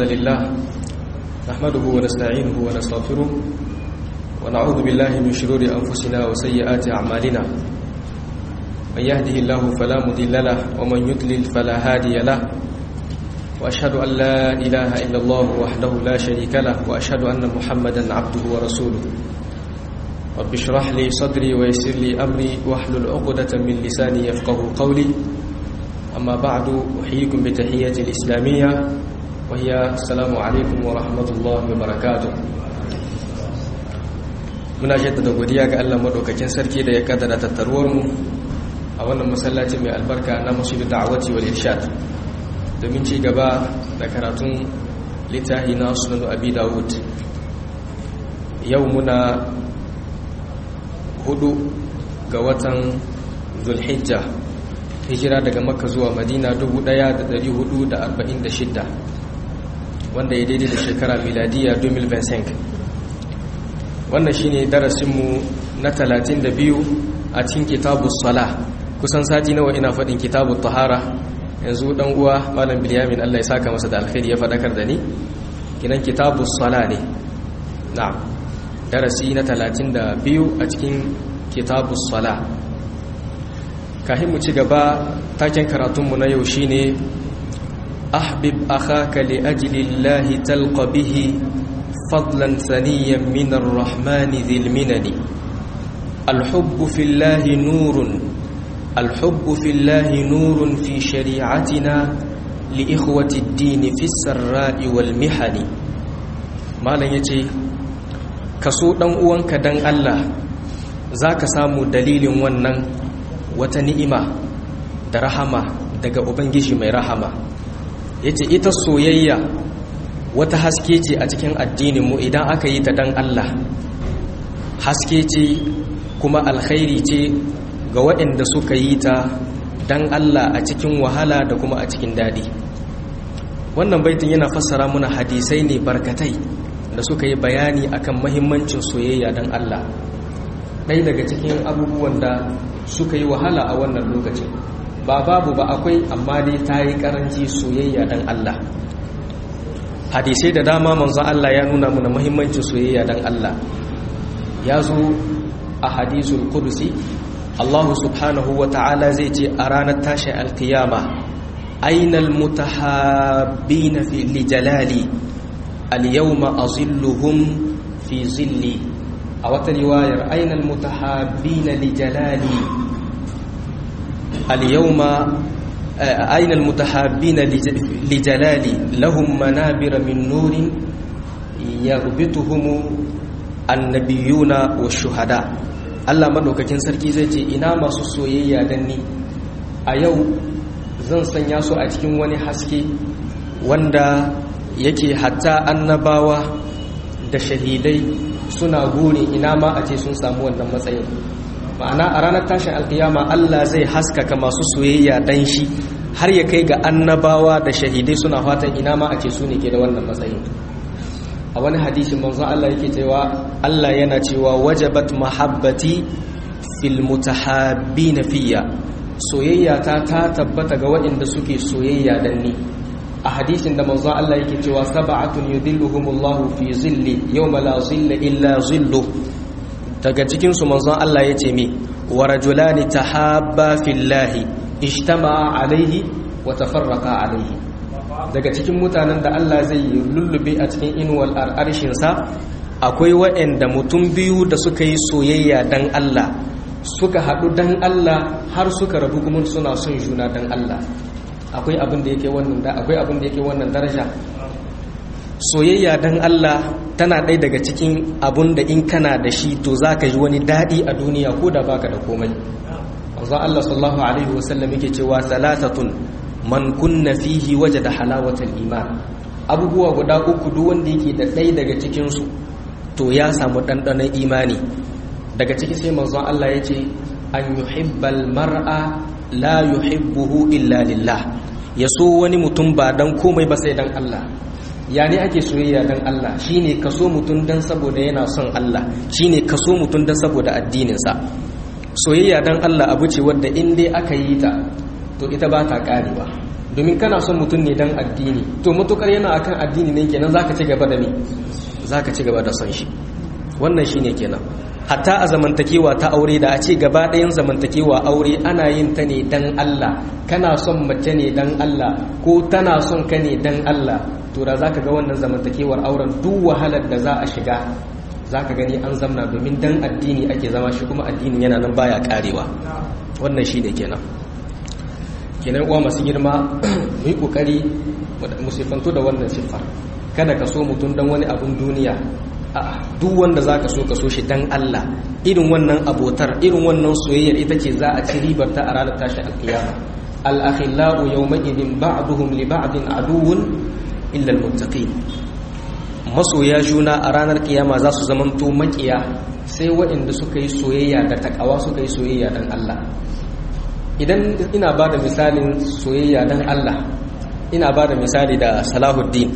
الحمد لله نحمده ونستعينه ونستغفره ونعوذ بالله من شرور أنفسنا وسيئات أعمالنا من يهده الله فلا مضل له ومن يضلل فلا هادي له وأشهد أن لا إله إلا الله وحده لا شريك له وأشهد أن محمدا عبده ورسوله رب اشرح لي صدري ويسر لي أمري واحلل عقدة من لساني يفقه قولي أما بعد أحييكم بتحية الإسلامية وهي السلام عليكم ورحمة الله وبركاته muna jaddada godiya ga Allah madaukakin sarki da ya kaddara tattaruwar mu a wannan masallaci mai albarka na masjid da'awati wal irshad domin ci gaba da karatun littafi na sunan abi dawud yau muna hudu ga watan zulhijja hijira daga makka zuwa madina 1446 wanda ya daidai da shekara miladiya 2025 wannan shine darasinmu na 32 a cikin kitabus sala kusan sati nawa ina faɗin kitabut tahara yanzu dan uwa malam bilyamin Allah ya saka masa da alkhairi ya faɗakar da ni kinan kitabus sala ne na'am darasi na 32 a cikin kitabus sala kahin mu ci gaba taken karatunmu na yau shine ahbib akhaka li ajli llahi talqa bihi fadlan saniyan min arrahmani dhil minani الحب في الله نور الحب في الله نور في شريعتنا لإخوة الدين في السراء والمحن ما لن يتي كسو دان uwanka dan Allah zaka samu dalilin wannan wata ni'ima da rahama daga ubangiji mai rahama yace ita soyayya wata haske ce a cikin addinin mu idan aka yi ta dan Allah haske ce kuma alkhairi ce ga waɗanda suka yi ta dan Allah a cikin wahala da kuma a cikin dadi wannan baitin yana fassara muna hadisai ne barkatai da suka yi bayani akan mahimmancin soyayya dan Allah ɗaya daga cikin abubuwan da suka yi wahala a wannan lokacin ba babu ba akwai amma dai ta yi ƙaranci soyayya dan Allah hadisai da dama manzon Allah ya nuna muna mahimmancin soyayya dan Allah ya zo a hadisul kursi Allah subhanahu wa ta'ala zai ce a ranar tashin alkiyama ainal mutahabbina fi lijalali al-yawma azilluhum fi zilli a wata riwayar ainal mutahabbina lijalali al-yawma ainal mutahabbina lijalali lahum manabira min nurin yarbituhum annabiyuna wa shuhada Allah madaukakin sarki zai ce ina masu soyayya dan ni a yau zan sanya su a cikin wani haske wanda yake hatta annabawa da shahidai suna gure ina ma a ce sun samu wannan matsayin ma'ana a ranar tashin alkiyama Allah zai haskaka masu soyayya dan shi har ya kai ga annabawa da shahidai suna fatan ina ma a ce su ne ke da wannan matsayin a wani hadisi manzon Allah yake cewa Allah yana cewa wajabat mahabbati fil mutahabbin fiyya soyayya ta ta tabbata ga waɗanda suke soyayya dan ni a hadisin da manzon Allah yake cewa sab'atun yudhilluhumullahu fi zilli yawma la zilla illa zillu daga cikin su manzon Allah yace me wa rajulani tahabba fillahi ijtama'a alaihi wa tafarraqa alaihi daga cikin mutanen da Allah zai lullube a cikin inuwal arshinsa akwai waɗanda mutum biyu da suka yi soyayya dan Allah suka haɗu dan Allah har suka rabu kuma suna son juna dan Allah akwai abin da yake wannan da akwai abin da yake wannan daraja soyayya dan Allah tana ɗaya daga cikin abun da in kana da shi to zaka ji wani daɗi a duniya ko da baka da komai manzo Allah sallallahu alaihi wasallam yake cewa salatatun man kunna fihi wajada halawatal iman abubuwa guda uku duk wanda yake da ɗaya daga cikin su to ya samu ɗanɗanon imani daga ciki sai manzon Allah ya ce an yuhibbal mar'a la yuhibbuhu illa lillah ya so wani mutum ba dan komai ba sai dan Allah ya ne ake soyayya dan Allah shine kaso mutum dan saboda yana son Allah shine kaso mutum dan saboda addininsa soyayya dan Allah abu ce wadda in dai aka yi ta to ita ba ta karewa domin kana son mutum ne dan addini to mutukar yana akan addini ne kenan zaka ci gaba da me zaka ci gaba da son shi wannan shine kenan hatta a zamantakewa ta aure da a ce gaba ɗayan zamantakewa aure ana yin ta ne dan Allah kana son mace ne dan Allah ko tana son ka ne dan Allah to da zaka ga wannan zamantakewar auren duk wahalar da za a shiga zaka gani an zamna domin dan addini ake zama shi kuma addinin yana nan baya karewa wannan shine kenan kenan uwa masu girma mu yi kokari mu sifanto da wannan siffa kada ka so mutum dan wani abun duniya a duk wanda zaka so ka so shi dan Allah irin wannan abotar irin wannan soyayyar ita ce za a ci ribar ta a ranar tashin alkiyama al-akhillau yawma idin ba'duhum li ba'din aduwwun illa al-muttaqin masoya juna a ranar kiyama za su zamanto makiya sai waɗanda suka yi soyayya da takawa suka yi soyayya dan Allah idan ina ba da misalin soyayya dan Allah ina ba da misali da Salahuddin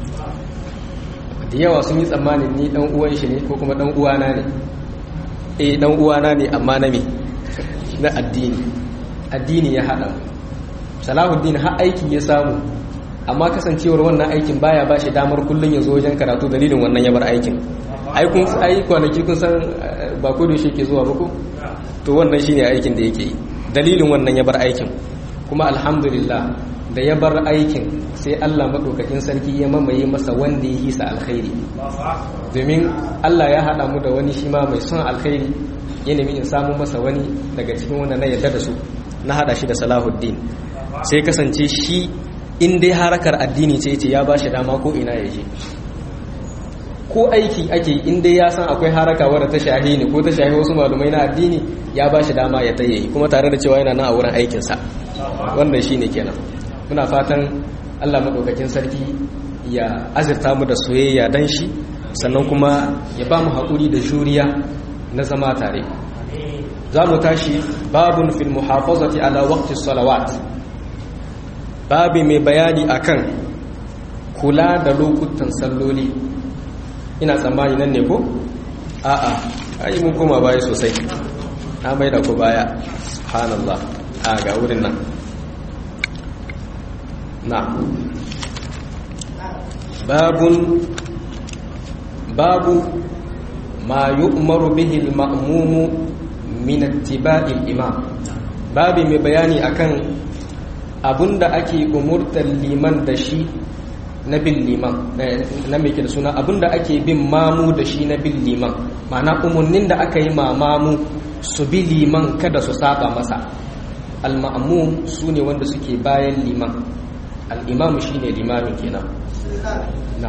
da yawa sun yi tsammanin ni dan uwan shi ne ko kuma dan uwana ne eh dan uwana ne amma na me na addini addini ya hada Salahuddin har aiki ya samu amma kasancewar wannan aikin baya bashi damar kullun ya zo wajen karatu dalilin wannan ya bar aikin ai kun ai kwanaki kun san ba ko da shi ke zuwa ba ko to wannan shine aikin da yake yi dalilin wannan ya bar aikin kuma alhamdulillah da ya bar aikin sai Allah maɗaukakin sarki ya mamaye masa wanda ya hisa alkhairi domin Allah ya haɗa mu da wani shi ma mai son alkhairi ya nemi in samu masa wani daga cikin wanda na yarda da su na haɗa shi da salahuddin sai kasance shi in dai harakar addini ce ce ya ba shi dama ko ina ya je ko aiki ake in dai ya san akwai haraka wadda ta shahi ne ko ta shahi wasu malumai na addini ya ba shi dama ya taye kuma tare da cewa yana nan a wurin aikinsa wannan shi ne kenan muna fatan allah maɗaukakin sarki ya azirta mu da soyayya dan shi sannan kuma ya ba mu haƙuri da juriya na zama tare za mu tashi babun fil muhafazati ala waqti salawat babi mai bayani akan kula da lokutan salloli ina tsammani nan ne ko a'a ai mun koma baya sosai na mai da ku baya subhanallah a ga wurin nan na babun babu ma yu'maru bihi al-ma'mumu min ittiba'i al-imam babi mai bayani akan abunda ake umurtar liman da shi na bin liman na mai da suna abinda ake bin mamu da shi na bin liman ma'ana umarnin da aka yi mamamu su bi liman kada su saba masa al-ma'mum su ne wanda suke bayan liman al-imamu shi ne limamin kenan na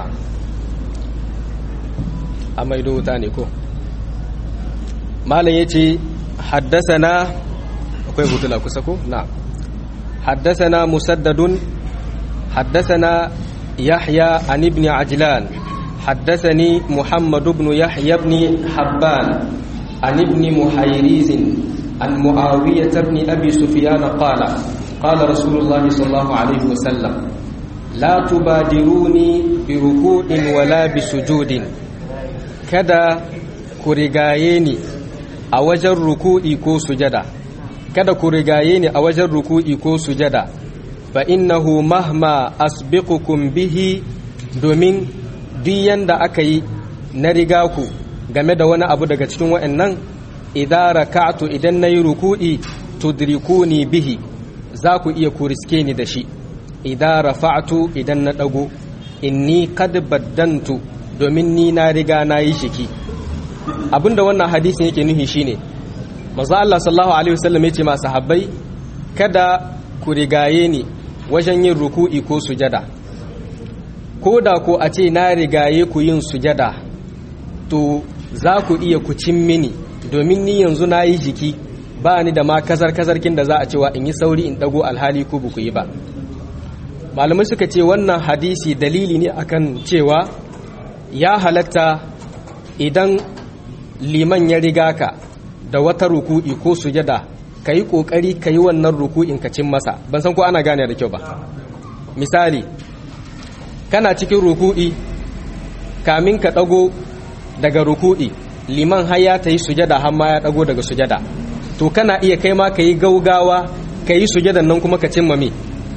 a maido wuta ne ko malam ya ce haddasa na akwai hutula kusa ko na haddasa na musaddadun haddasa na يحيى عن ابن عجلان حدثني محمد بن يحيى بن حبان عن ابن محيريز عن معاوية بن أبي سفيان قال قال رسول الله صلى الله عليه وسلم لا تبادروني بركوع ولا بسجود كذا كرغايني a wajen ruku'i ko sujada kada ku rigaye ni a wajen ruku'i ko sujada fa innahu mahma asbiqukum bihi domin duk yanda aka yi na riga ku game da wani abu daga cikin wa'annan idan raka'tu idan nayi ruku'i tudrikuni bihi za ku iya ku riske ni da shi idan rafa'tu idan na dago inni qad baddantu domin ni na riga na yi shiki abinda wannan hadisin yake nuhi shine manzo Allah sallallahu alaihi wasallam yace ma sahabbai kada ku rigaye ni wajen yin ruku'i ko sujada ko da ko a ce na rigaye ku yin sujada to za ku iya ku cin mini domin ni yanzu na yi jiki ba ni da ma kazar-kazarkin da za a cewa in yi sauri in dago alhali ko buku yi ba malamai suka ce wannan hadisi dalili ne akan cewa ya halatta idan liman ya riga ka da wata ruku'i ko sujada ka yi ƙoƙari ka yi wannan ruku'in ka cin masa ban san ko ana gane da kyau ba misali kana cikin ruku'i kamin ka ɗago daga ruku'i liman har ya ta yi sujada har ma ya ɗago daga sujada to kana iya kai ma ka yi gaugawa ka yi sujadan nan kuma ka cimma me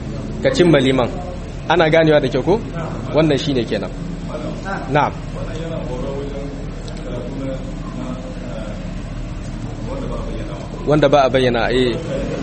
ka cimma liman ana ganewa da kyau ko wannan shine kenan na'am wanda ba a bayyana eh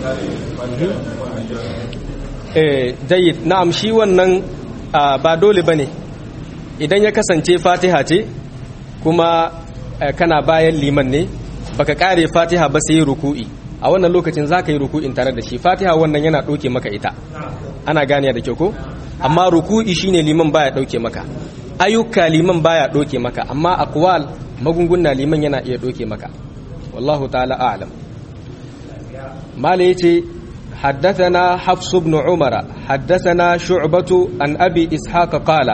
eh jayyid na'am shi wannan ba dole bane idan ya kasance fatiha ce kuma kana bayan liman ne baka kare fatiha ba sai ruku'i a wannan lokacin zaka yi ruku'in tare da shi fatiha wannan yana doke maka ita ana gane da kyau ko amma ruku'i shine liman baya dauke maka ayyuka liman baya doke maka amma aqwal magunguna liman yana iya doke maka wallahu ta'ala a'lam mala yace حدثنا حفص بن عمر حدثنا شعبة عن أبي إسحاق قال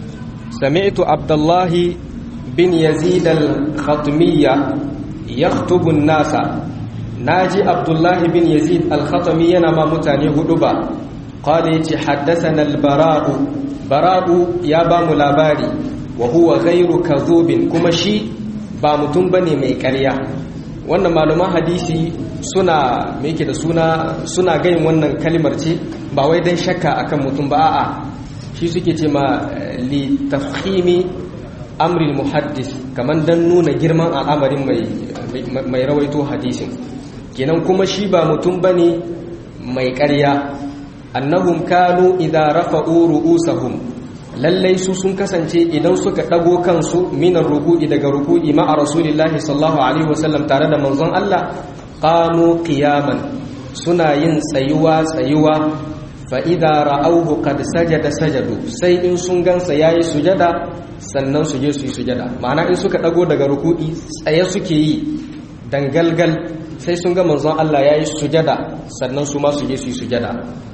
سمعت عبد الله بن يزيد الخطمية يخطب الناس ناجي عبد الله بن يزيد الخطمي نما متاني هدبا قال حدثنا البراء براء يا بام لاباري وهو غير كذوب كما شي ba mutum bane mai ƙarya wannan malaman hadisi suna me yake da suna suna gayin wannan kalimar ce ba wai dan shakka akan mutum ba a'a shi suke ce ma li tafhimi amril muhaddis kaman dan nuna girman al'amarin mai mai rawaito hadisin kenan kuma shi ba mutum bane mai ƙarya annahum kanu idza rafa'u ru'usahum lallai su sun kasance idan suka dago kansu minar ruku'i daga ruku'i ma'a rasulillahi sallallahu alaihi wasallam tare da manzon Allah qamu qiyaman suna yin tsayuwa tsayuwa fa idza ra'awhu qad sajada sajadu sai in sun gansa yayi sujada sannan su je su yi sujada ma'ana in suka dago daga ruku'i tsaye suke yi dangalgal sai sun ga manzon Allah yayi sujada sannan su ma su je su yi sujada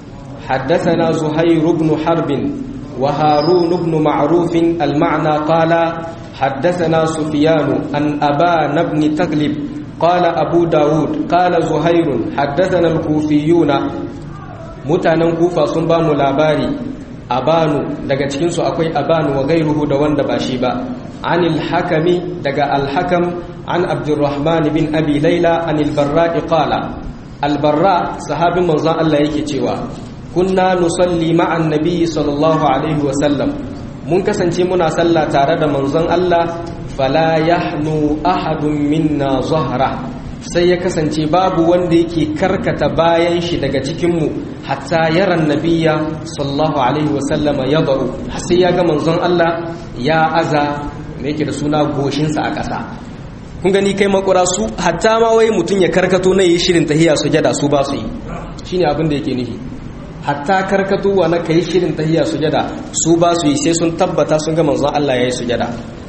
حدثنا زهير بن حرب وهارون بن معروف المعنى قال حدثنا سفيان عن أبان بن تغلب قال أبو داود قال زهير حدثنا الكوفيون mutanen kufa sun ba mu labari abanu daga cikinsu akwai abanu wa gairuhu da wanda ba shi ba anil hakami daga alhakam an abdurrahman bin abi laila anil barra'i qala albarra sahabin manzon Allah yake cewa kunna nusalli ma'an nabiyyi sallallahu alaihi wa sallam mun kasance muna sallah tare da manzon Allah fala yahnu ahadun minna zahra sai ya kasance babu wanda yake karkata bayan shi daga cikin mu hatta yaran nabiyya sallallahu alaihi wa sallam yadau sai ya ga manzon Allah ya aza me yake da suna goshin sa a ƙasa kun gani kai makura su hatta ma wai mutun ya karkato na yi shirin tahiya sujada su ba su yi shine abin da yake nufi hatta karkatuwa na kai shirin tahiyya sujada su ba su yi sai sun tabbata sun ga manzon Allah yayi sujada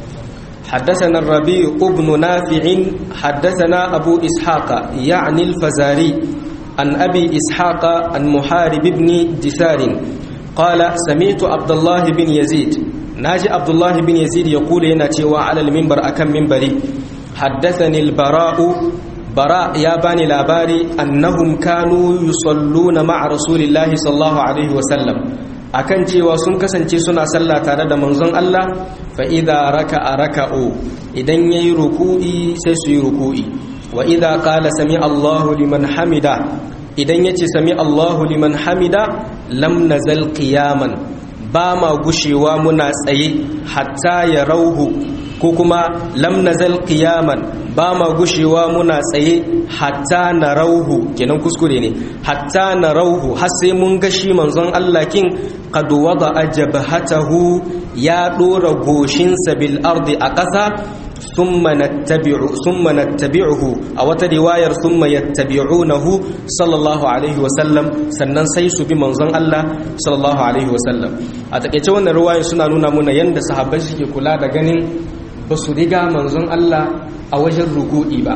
حدثنا الربيع بن نافع حدثنا أبو إسحاق يعني الفزاري عن أبي إسحاق عن محارب بن دثار قال سمعت عبد الله بن يزيد ناجي عبد الله بن يزيد يقول هنا على المنبر أكم منبري حدثني البراء bara ya bani labari annahum kanu yusalluna ma'a rasulillahi sallallahu alaihi wasallam akan cewa sun kasance suna sallah tare da manzon Allah fa idza raka'a raka'u idan yayi ruku'i sai su yi ruku'i wa idza qala sami Allahu liman hamida idan yace sami Allahu liman hamida lam nazal qiyaman ba ma gushewa muna tsaye hatta ya rauhu ko kuma lam nazal qiyaman ba ma gushewa muna tsaye hatta na rauhu kenan kuskure ne hatta na rauhu har sai mun ga shi manzon Allah kin qad wada ajabhatahu ya dora goshinsa bil ardi a ƙasa thumma nattabi'u thumma nattabi'uhu a wata riwayar thumma yattabi'unahu sallallahu alaihi wa sallam sannan sai su bi manzon Allah sallallahu alaihi wa sallam a takeice wannan riwayar suna nuna muna yanda sahabbai suke kula da ganin ba su riga manzon Allah a wajen ruku'i ba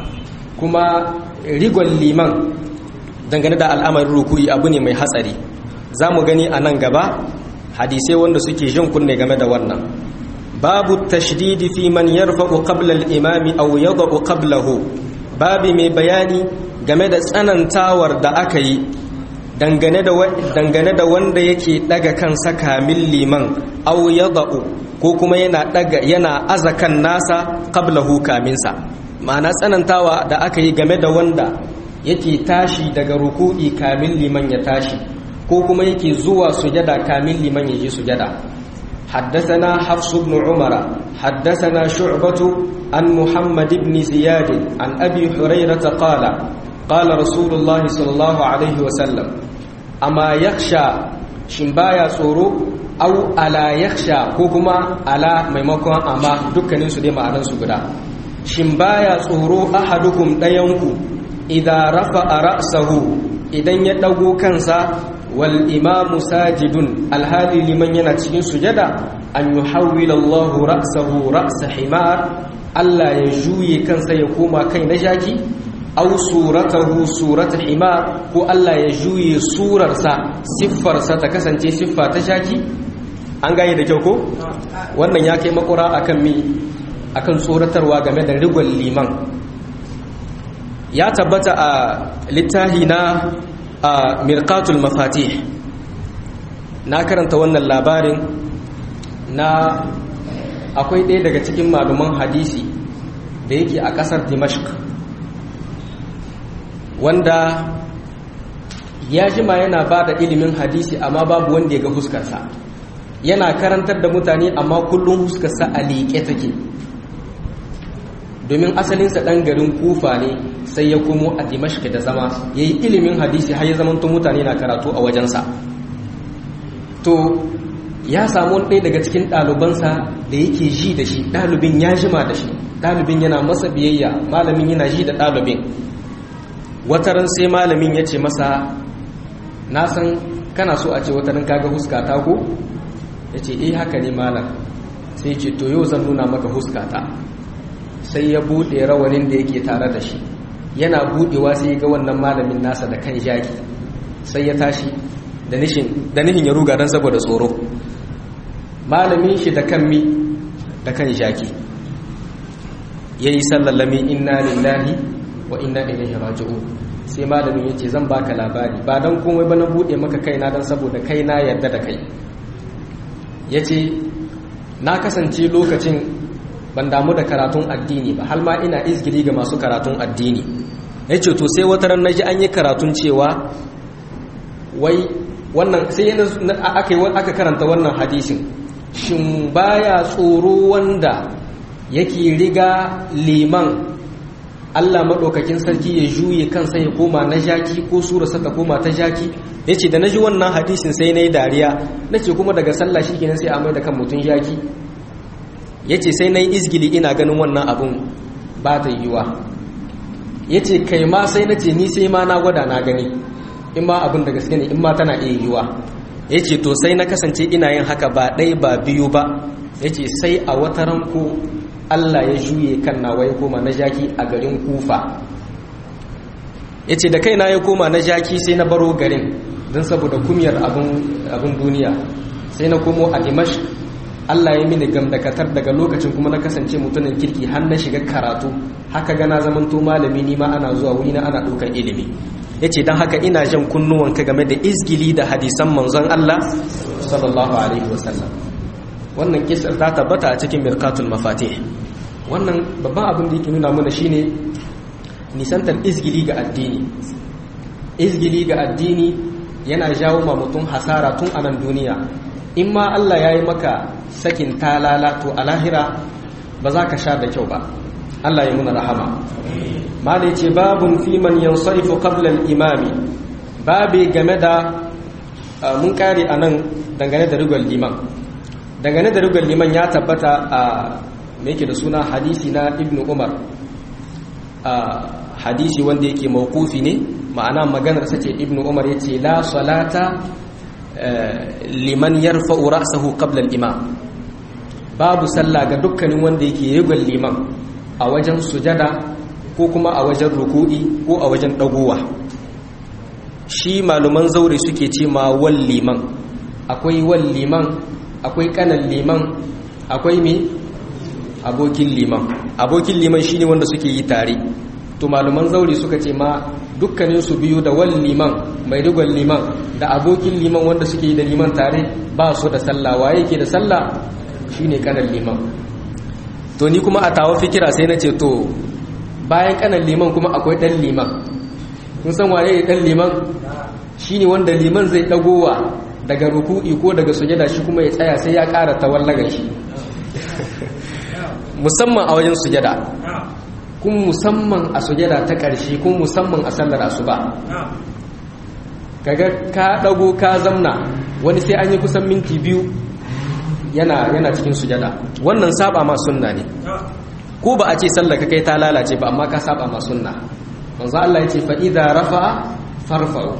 kuma rigon liman dangane da al'amarin ruku'i abu ne mai hatsari za mu gani a nan gaba hadisai wanda suke jin kunne game da wannan babu tashdidi fi man yarfa'u qabla al-imami aw yada'u qablahu babi mai bayani game da tsanantawar da aka yi dangane da dangane da wanda yake daga kansa kamin liman aw yada'u ko kuma yana daga yana azakan nasa qablahu kaminsa ma'ana tsanantawa da aka yi game da wanda yake tashi daga ruku'i kamin liman ya tashi ko kuma yake zuwa sujada kamin liman yaje sujada حدثنا حفص بن عمر حدثنا شعبة عن محمد بن زياد عن أبي هريرة قال قال رسول الله صلى الله عليه وسلم أما يخشى شمبايا صورو أو ألا يخشى كوكما ألا ميمكن أما دكنين سدي معنى سبدا شمبايا صورو أحدكم ديونكو إذا رفع رأسه إذن يدعو كنسا wal imamu sajidun alhali liman yana cikin sujada an yuhawwila Allahu ra'sahu ra'sa himar Allah ya juye kansa ya koma kai na jaki aw suratahu surata himar ko Allah ya juye surarsa siffarsa ta kasance siffa ta jaki an gane da kyau ko wannan ya kai makura akan mi akan tsoratarwa game da rigon liman ya tabbata a littahi na a mirkatul mafatih na karanta wannan labarin na akwai ɗaya daga cikin maluman hadisi da yake a ƙasar dimashq wanda ya jima yana ba da ilimin hadisi amma babu wanda ya ga huskarsa yana karantar da mutane amma kullum huskarsa a liƙe take domin asalinsa ɗan garin kufa ne sai ya komo a dimashq da zama ya yi ilimin hadisi har ya zamanto mutane na karatu a wajensa to ya samu ɗaya daga cikin ɗalibansa da yake ji da shi ɗalibin ya jima da shi ɗalibin yana masa biyayya malamin yana ji da ɗalibin wataran sai malamin ya ce masa na san kana so a ce wataran kaga huskata ko ya ce eh haka ne malam sai ce to yau zan nuna maka huskata sai ya buɗe rawanin da yake tare da shi yana buɗewa sai ya ga wannan malamin nasa da kan jaki sai ya tashi da nihin ya ruga don saboda tsoro malamin shi da kan mi da kan jaki ya yi sallallami inna lillahi wa inna ilaihi raji'un sai malamin ya ce zan baka labari ba don komai ba na buɗe maka kaina don saboda kaina yarda da kai ya ce na kasance lokacin ban damu da karatun addini ba har ma ina izgiri ga masu karatun addini ya ce to sai wata ran naji an yi karatun cewa wai wannan sai aka aka karanta wannan hadisin shin baya tsoro wanda yake riga liman Allah maɗaukakin sarki ya juye kansa ya koma na jaki ko surarsa ta koma ta jaki ya ce da na ji wannan hadisin sai na yi dariya na ce kuma daga sallah shi kenan sai a mai da kan mutum jaki ya ce sai na yi izgili ina ganin wannan abin ba ta yiwa ya ce kai ma sai na ce ni sai ma na gwada na gani in ma abin da gaske ne in ma tana iya yiwa ya ce to sai na kasance ina yin haka ba ɗai ba biyu ba ya ce sai a wata ranko Allah ya juye kan nawa ya koma na jaki a garin kufa ya ce da kaina ya koma na jaki sai na baro garin don saboda kumiyar abin duniya sai na komo a dimash Allah ya mini gamdakatar daga lokacin kuma na kasance mutumin kirki har na shiga karatu haka gana zamanto malami ni ma ana zuwa wuri na ana ɗaukar ilimi ya ce don haka ina jan kunnuwanka game da izgili da hadisan manzon Allah sallallahu alaihi wasallam wannan kisar ta tabbata a cikin mirkatul mafatih wannan babban abin da yake nuna mana shine nisantar izgili ga addini izgili ga addini yana jawo ma mutum hasara tun a nan duniya in ma Allah ya yi maka sakin talala to a lahira ba za ka sha da kyau ba Allah ya muna rahama mala ce babun fi man yansarifu qabla al-imami babe game da mun kare anan dangane da rigar liman dangane da rigar liman ya tabbata a me yake da suna hadisi na ibnu umar hadisi wanda yake mawqufi ne ma'ana maganar sace ibnu umar yace la salata liman yarfa'u ra'sahu qabla al-imam babu sallah ga dukkanin wanda yake rigar liman a wajen sujada ko kuma a wajen ruku'i ko a wajen dagowa shi maluman zaure suke ce ma wal liman akwai wal liman akwai kanan liman akwai me abokin liman abokin liman shine wanda suke yi tare to maluman zaure suka ce ma dukkanin su biyu da wal liman mai rigon liman da abokin liman wanda suke yi da liman tare ba su da sallah waye ke da sallah shine kanan liman to ni kuma a tawa fikira sai na ce to bayan kanan liman kuma akwai dan liman kun san waye dan liman shine wanda liman zai dagowa daga ruku'i ko daga sujada shi kuma ya tsaya sai ya ƙara tawallaga shi musamman a wajen sujada kuma musamman a sujada ta ƙarshe kuma musamman a sallar asuba kaga ka dago ka zamna wani sai an yi kusan minti biyu yana yana cikin sujada wannan saba ma sunna ne ko ba a ce sallar ka kai ta lalace ba amma ka saba ma sunna manzo Allah yace fa idza rafa farfa'u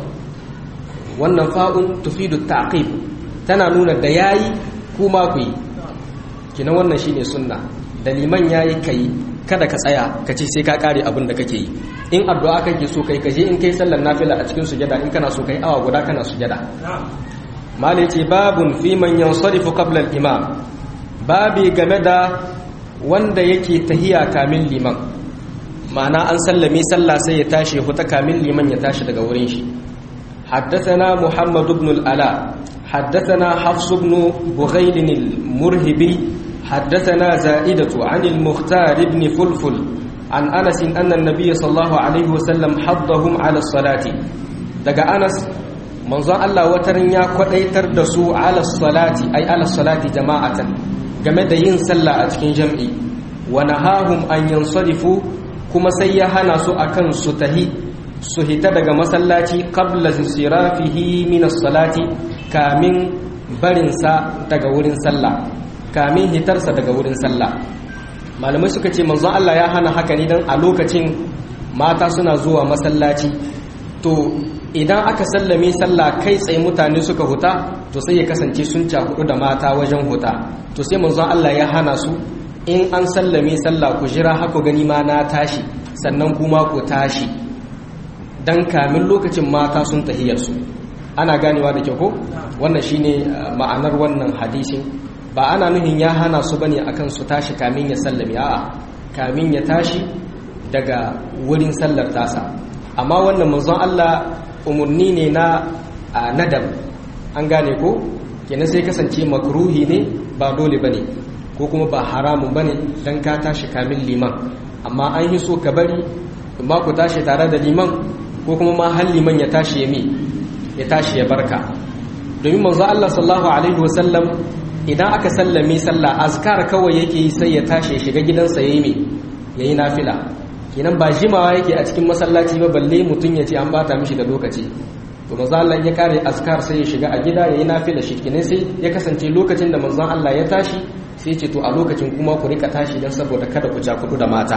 wannan fa'un tufidu ta'qib tana nuna da yayi kuma ku yi kina wannan shine sunna da liman yayi kai kada ka tsaya ka ce sai ka kare abin da kake yi in addu'a kake so kai kaje in kai sallar nafila a cikin sujada in kana so kai awa guda kana sujada malai ce babun fi man yansarifu qabla al-imam babi game da wanda yake tahiya kamin liman ma'ana an sallame sallah sai ya tashi ya huta kamin liman ya tashi daga wurin shi حدثنا محمد بن الألاء حدثنا حفص بن بغيل المرهبي حدثنا زائدة عن المختار بن فلفل عن أنس أن النبي صلى الله عليه وسلم حضهم على الصلاة دقى أنس منظر الله وترن يا كديتر دسو على الصلاة أي على الصلاة جماعة game da yin sallah a cikin jam'i wa nahahum an yansarifu kuma sai ya hana su akan su tahi su hita daga masallaci qabla sirafihi min as-salati kamin barinsa daga wurin sallah kamin hitarsa daga wurin sallah malamai suka ce manzon Allah ya hana haka ne dan a lokacin mata suna zuwa masallaci to idan aka sallame sallah kai tsaye mutane suka huta to sai ya kasance sun cakudu da mata wajen huta to sai manzon Allah ya hana su in an sallame sallah ku jira haku gani ma na tashi sannan kuma ku tashi dan kamin lokacin mata sun tahiyarsu ana ganewa da kyau ko wannan shine ma'anar wannan hadisin ba ana nuhin ya hana su bane akan su tashi kamin ya sallame a'a kamin ya tashi daga wurin sallar tasa amma wannan manzon Allah umurni ne na nadab an gane ko kenan sai kasance makruhi ne ba dole bane ko kuma ba haramun bane dan ka tashi kamin liman amma an yi so ka bari ba ku tashi tare da liman ko kuma ma har liman ya tashi ya mi ya tashi ya barka domin manzo Allah sallallahu alaihi wasallam idan aka sallame sallah azkar kawai yake yi sai ya tashi ya shiga gidansa yayi me yayi nafila kenan ba jimawa yake a cikin masallaci ba balle mutun ya ce an bata mishi da lokaci to manzo Allah ya kare azkar sai ya shiga a gida yayi nafila shi kenan sai ya kasance lokacin da manzon Allah ya tashi sai ya ce to a lokacin kuma ku rika tashi dan saboda kada ku ja kudu da mata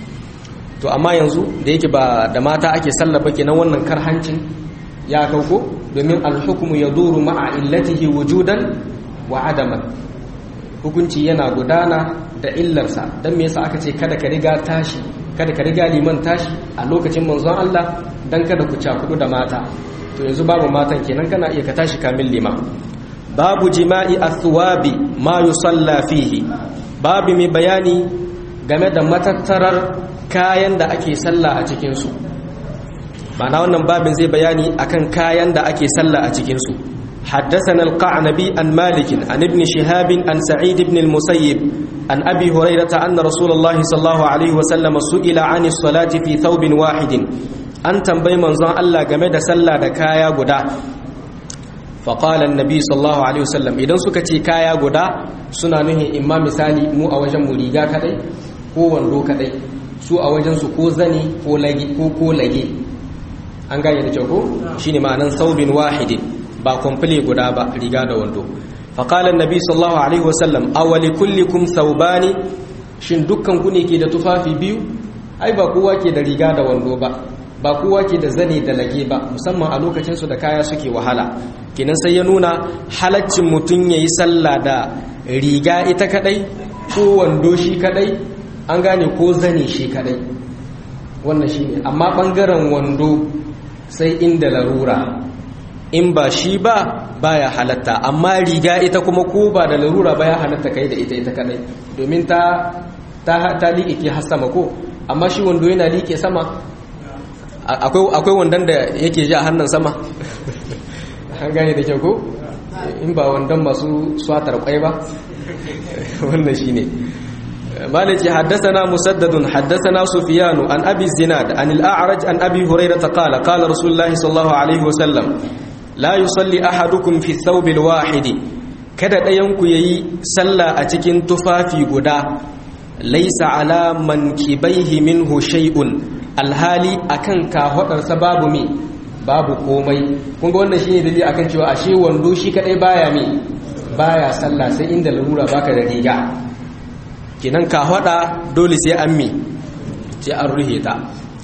to amma yanzu da yake ba da mata ake sallaba kenan wannan karhancin ya kauko domin alhukumu ya duru ma'a illatihi wujudan wa adaman hukunci yana gudana da illarsa don me yasa aka ce kada ka riga tashi kada ka riga liman tashi a lokacin manzon Allah dan kada ku cakudu da mata to yanzu babu matan kenan kana iya ka tashi kamin liman babu jima'i athwabi ma yusalla fihi babu mai bayani game da matattarar kayan da ake sallah a cikinsu ma'ana wannan babin zai bayani akan kayan da ake sallah a cikinsu حدثنا القعنبي عن مالك عن ابن شهاب عن سعيد بن المسيب عن أبي هريرة أن رسول الله صلى الله عليه وسلم سئل عن الصلاة في ثوب واحد أن تنبي منظر الله جمد سلا دكايا قدا فقال النبي صلى الله عليه وسلم إذن سكتي كايا قدا سنانه إما مثالي مو أوجم مريقا كدي ko wando kadai su a wajensu ko zani ko lage ko ko lage an gane da kyau ko shine ma'anan saubin wahidin ba komple guda ba riga da wando fa qala annabi sallallahu alaihi wasallam awali kullikum thawbani shin dukkan ku ne ke da tufafi biyu ai ba kowa ke da riga da wando ba ba kowa ke da zane da lage ba musamman a lokacin su da kaya suke wahala kenan sai ya nuna halaccin mutum yayi sallah da riga ita kadai ko wando shi kadai an gane ko zane shi kadai wannan shi ne amma ɓangaren wando sai inda larura in ba shi ba baya halatta amma riga ita kuma ko ba da larura baya halatta kai da ita ita kadai domin ta ta ta liƙe ke har sama ko amma shi wando yana liƙe sama akwai akwai wandon da yake ji a hannun sama an gane da kyau ko in ba wandon masu swatar kwai ba wannan shine مالك حدثنا مسدد حدثنا سفيان عن أبي الزناد عن الأعرج عن أبي هريرة قال قال رسول الله صلى الله عليه وسلم لا يصلي أحدكم في الثوب الواحد kada ɗayanku ya yi sallah a cikin tufafi guda laisa ala man kibaihi minhu shay'un alhali akan kafaɗarsa babu me babu komai kun ga wannan shine dalili akan cewa ashe wando shi kadai baya me baya sallah sai inda larura baka da riga kinan kafaɗa dole sai an me sai an ruhe ta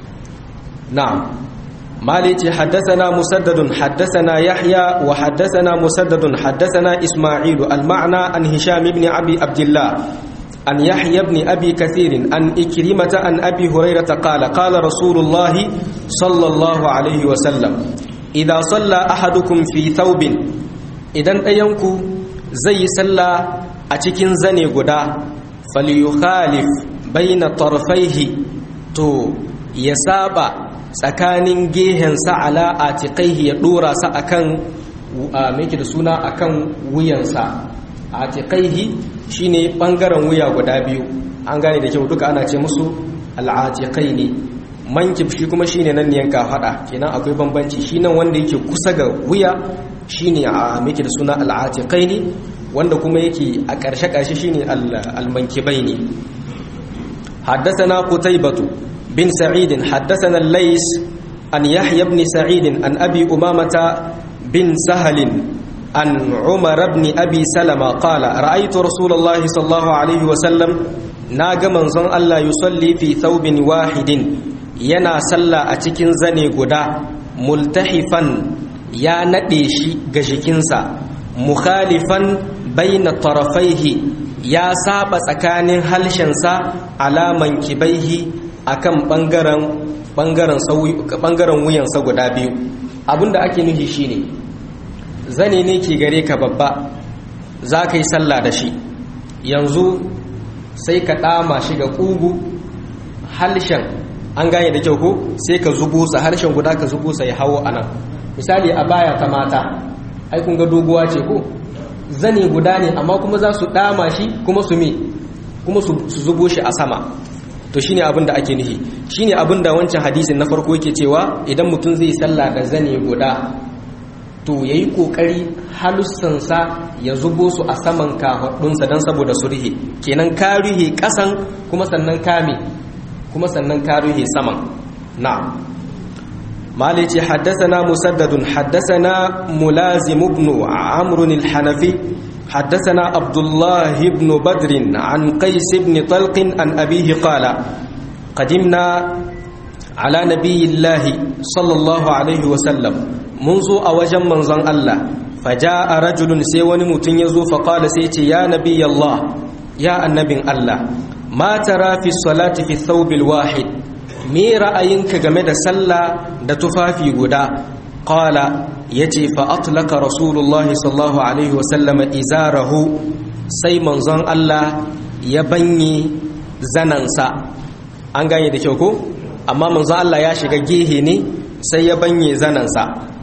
na'am مالك حدثنا مسدد حدثنا يحيى وحدثنا مسدد حدثنا إسماعيل المعنى عن هشام بن أبي عبد الله عن يحيى بن أبي كثير عن إكرمة عن أبي هريرة قال قال رسول الله صلى الله عليه وسلم إذا صلى أحدكم في ثوب إذا أينكو زي صلى أتكن زني قدا فليخالف بين طرفيه تو يسابع tsakanin gehensa ala a tiƙaihi ya ɗora sa a kan da suna a kan wuyansa a tiƙaihi shi ne ɓangaren wuya guda biyu an gane da kyau duka ana ce musu al'atiƙai ne mankif shi kuma shi ne nan yanka haɗa kenan akwai bambanci shi nan wanda yake kusa ga wuya shi ne a miki da suna al'atiƙai ne wanda kuma yake a ƙarshe-ƙarshe shi ne almankibai ne haddasa قتيبة بن سعيد حدثنا الليس عن يحيى بن سعيد عن أبي أمامة بن سهل عن عمر بن أبي سلمة قال رأيت رسول الله صلى الله عليه وسلم ناغ منزون الله يصلي في ثوب واحد ينا صلى أتكن زني قدا ملتحفا يا نديشي غشكنسا مخالفا بين طرفيه يا ساب سكان هلشنسا على منكبيه akan bangaren bangaren bangaren wuyansa guda biyu abinda ake nufi shine zane ne ke gare ka babba za ka yi sallah da shi yanzu sai ka ɗama shi ga ƙugu halshen an gane da kyau ko sai ka zubo sa harshen guda ka zubo sa ya hawo a nan misali a baya ta mata ai kun ga doguwa ce ko zane guda ne amma kuma za su ɗama shi kuma su me kuma su zubo shi a sama to shine abin da ake nufi shine abin da wancan hadisin na farko yake cewa idan mutum zai sallah da zane guda to yayi kokari halussansa ya zubo su a saman kafadunsa dan saboda su rihe kenan ka rihe kasan kuma sannan kame kuma sannan ka rihe saman na'am مالك حدثنا مسدد حدثنا ملازم بن عمرو الحنفي حدثنا عبد الله بن بدر عن قيس بن طلق عن أبيه قال قدمنا على نبي الله صلى الله عليه وسلم منذ أوجم منظن الله فجاء رجل سيوني متنيزو فقال سيتي يا نبي الله يا النبي الله ما ترى في الصلاة في الثوب الواحد me ra'ayinka game da sallah da tufafi guda qala yace fa atlaka rasulullahi sallallahu alaihi wa sallama izarahu sai manzon Allah ya banye zanansa an gane da kyau ko amma manzon Allah ya shiga gehe ne sai ya banye zanansa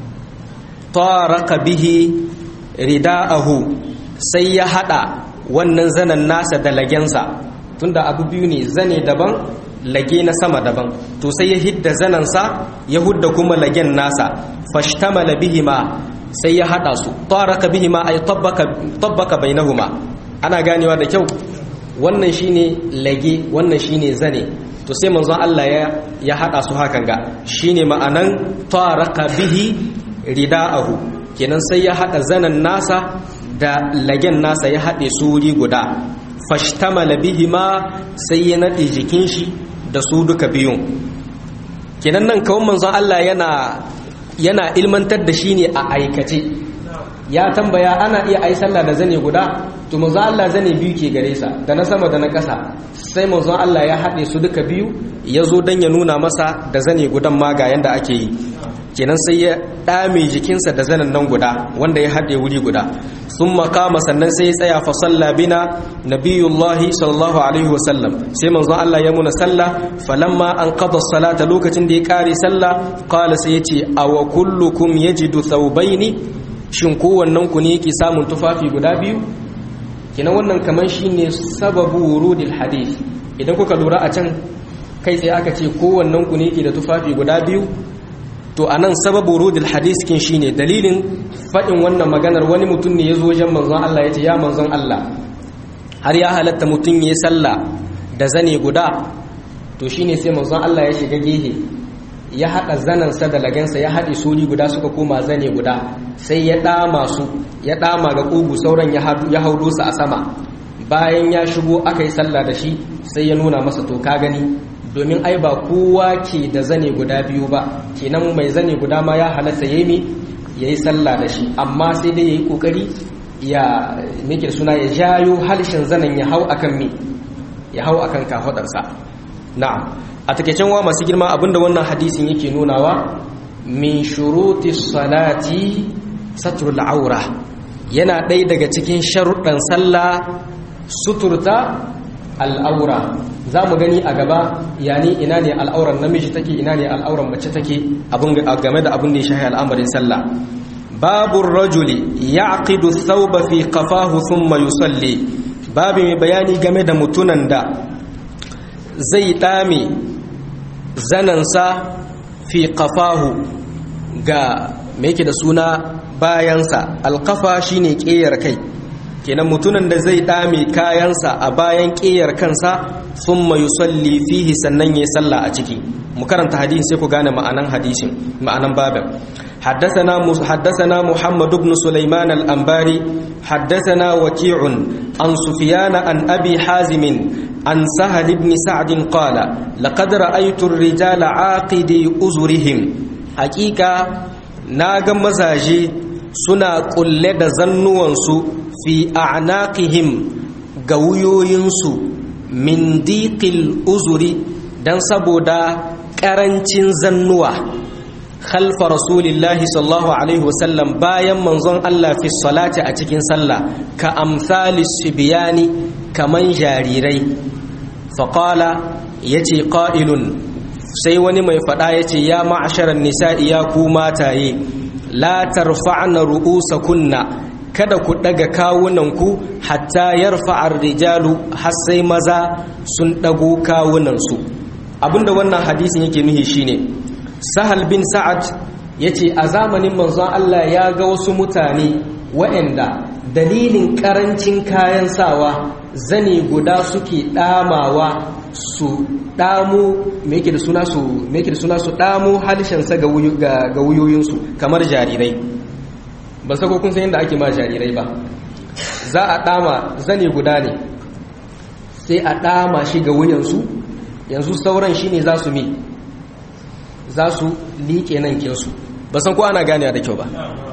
taraka bihi rida'ahu sai ya hada wannan zanan nasa da lagensa tunda abu biyu ne zane daban lage na sama daban to sai ya hidda zanansa ya hudda kuma lagen nasa fashtamala bihima sai ya hada su taraka bihima ay tabbaka tabbaka bainahuma ana ganewa da kyau wannan shine lage wannan shine zane to sai manzon Allah ya ya hada su hakan ga shine ma'anan taraka bihi rida'ahu kenan sai ya hada zanan nasa da lagen nasa ya hade su wuri guda fashtamala bihima sai ya nade jikin shi da su duka biyun kenan nan kawon manzon Allah yana yana ilmantar da shi ne a aikace ya tambaya ana iya ai sallah da zane guda to manzon Allah zane biyu ke gare sa da na sama da na ƙasa sai manzon Allah ya haɗe su duka biyu ya zo don ya nuna masa da zane gudan ma ga yanda ake yi kenan sai ya ɗame jikinsa da zanen nan guda wanda ya haɗe wuri guda sun makama sannan sai ya tsaya fa salla bina nabiyullahi sallallahu alaihi wasallam sai manzon Allah ya muna sallah falamma an qada salata lokacin da ya kare sallah qala sai yace aw kullukum yajidu thawbaini shin kowannen ku ne yake samun tufafi guda biyu kenan wannan kaman shine sababu wurudil hadith idan kuka lura a can kai tsaye aka ce kowannen ku ne ke da tufafi guda biyu to anan sababu wurudil hadith kin shine dalilin fadin wannan maganar wani mutum ne ya zo wajen manzon Allah ya ce ya manzon Allah har ya halatta mutum ya sallah da zane guda to shine sai manzon Allah ya shiga gehe ya haɗa zanansa da lagansa ya haɗe suri guda suka koma zane guda sai ya ɗama su ya ɗama ga ƙugu sauran ya haudo su a sama bayan ya shigo aka yi sallah da shi sai ya nuna masa to ka gani domin ai ba kowa ke da zane guda biyu ba kenan mai zane guda ma ya halatta ya yi ya yi sallah da shi amma sai dai ya yi ƙoƙari ya meke suna ya jayo halshen zanen ya hau akan me ya hau akan kafaɗarsa na'am a takeicen wa masu girma abinda wannan hadisin yake nunawa min shuruti salati satrul aura yana ɗaya daga cikin sharuɗan sallah suturta al'aura za mu gani a gaba yani ina ne al'auran namiji take ina ne al'auran mace take game da abin da ya shahi al'amarin sallah babu rajuli ya aqidu thawba fi qafahu thumma yusalli babu mai bayani game da mutunan da zai ɗame zanansa fi kafahu ga mai yake da suna bayansa alkafa shine ƙeyar kai kenan mutunan da zai ɗame kayansa a bayan ƙeyar kansa sun mayu salli fihi sannan ya salla a ciki mu karanta hadisin sai ku gane ma'anan hadisin ma'anan babin حدثنا حدثنا محمد بن سليمان الأنباري حدثنا وكيع عن سفيان عن أبي حازم عن سهل بن سعد قال لقد رأيت الرجال عاقدي أزرهم حقيقة ناغم مزاجي سنا قل زنوانسو في أعناقهم قويوينسو من ضيق الأزر دان سبودا كرنشن زنوا خلف رسول الله صلى الله عليه وسلم bayan manzon Allah fi salati a cikin sallah ka amsali sibyani kaman jarirai faqala yace qa'ilun sai wani mai fada yace ya ma'asharan nisa'i ya ku mataye la tarfa'na ru'usakunna kada ku daga kawunanku hatta yarfa'ar rijalu har sai maza sun dago kawunansu abinda wannan hadisin yake nuhi shine sahal bin sa'ad ya ce a zamanin manzon Allah ya ga wasu mutane waɗanda dalilin ƙarancin kayan sawa zane guda suke ɗamawa su ɗamu me da suna su me da suna su ɗamu halishansa ga wuyoyinsu kamar jarirai ban sako kun san yadda ake ma jarirai ba za a ɗama zane guda ne sai a ɗama shi ga wuyansu yanzu sauran shi ne za su mi za su liƙe nan kinsu ba san ko ana gane da kyau ba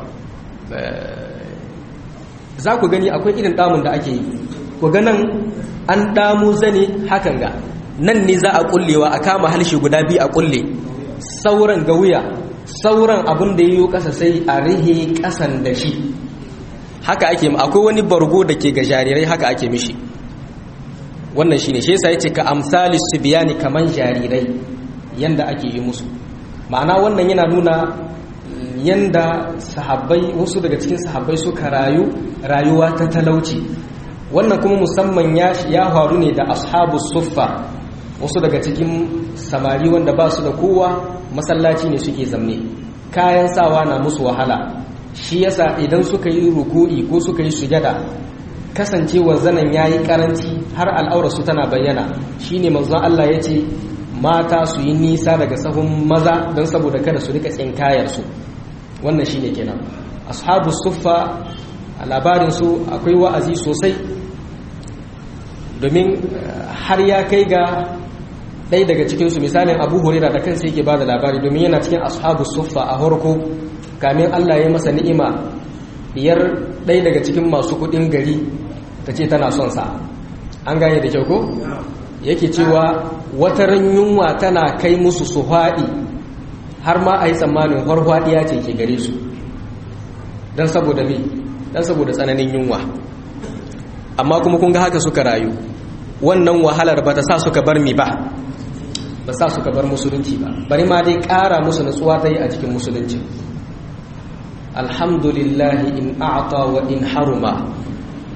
za ku gani akwai irin damun da ake yi ku ganin an damu zane hakan ga nan ne za a kullewa a kama halshe guda biyu a kulle sauran ga wuya sauran abin da yiwu ƙasa sai a rihe ƙasan da shi haka ake akwai wani bargo da ke ga jarirai haka ake mishi wannan shi ne shi yasa ya ce ka amsali su biya ni kaman jarirai yanda ake yi musu ma'ana wannan yana nuna yanda sahabbai wasu daga cikin sahabbai suka rayu rayuwa ta talauci wannan kuma musamman ya faru ne da ashabu suffa wasu daga cikin samari wanda ba su da kowa masallaci ne suke zamne kayan sawa na musu wahala shi yasa idan suka yi ruku'i ko suka yi sujada kasancewar zanen yayi karanci har al'aurarsu tana bayyana shine manzon Allah ya ce mata su yi nisa daga sahun maza don saboda kada su rika tsinkayarsu wannan shine kenan ashabu suffa a labarinsu akwai wa'azi sosai domin har ya kai ga ɗaya daga cikinsu misalin abu hurira da kansa yake ba da labari domin yana cikin ashabu suffa a harko kamin allah ya masa ni'ima biyar ɗaya daga cikin masu kuɗin gari ta ce tana son sa an gane da kyau ko yake cewa wata yunwa tana kai musu su haɗi har ma a yi tsammanin harhaɗiya ce ke gare su don saboda me don saboda tsananin yunwa amma kuma kun ga haka suka rayu wannan wahalar ba ta sa suka bar mi ba ba sa suka bar musulunci ba bari ma dai ƙara musu natsuwa ta yi a cikin musulunci alhamdulillahi in a'ata wa in haruma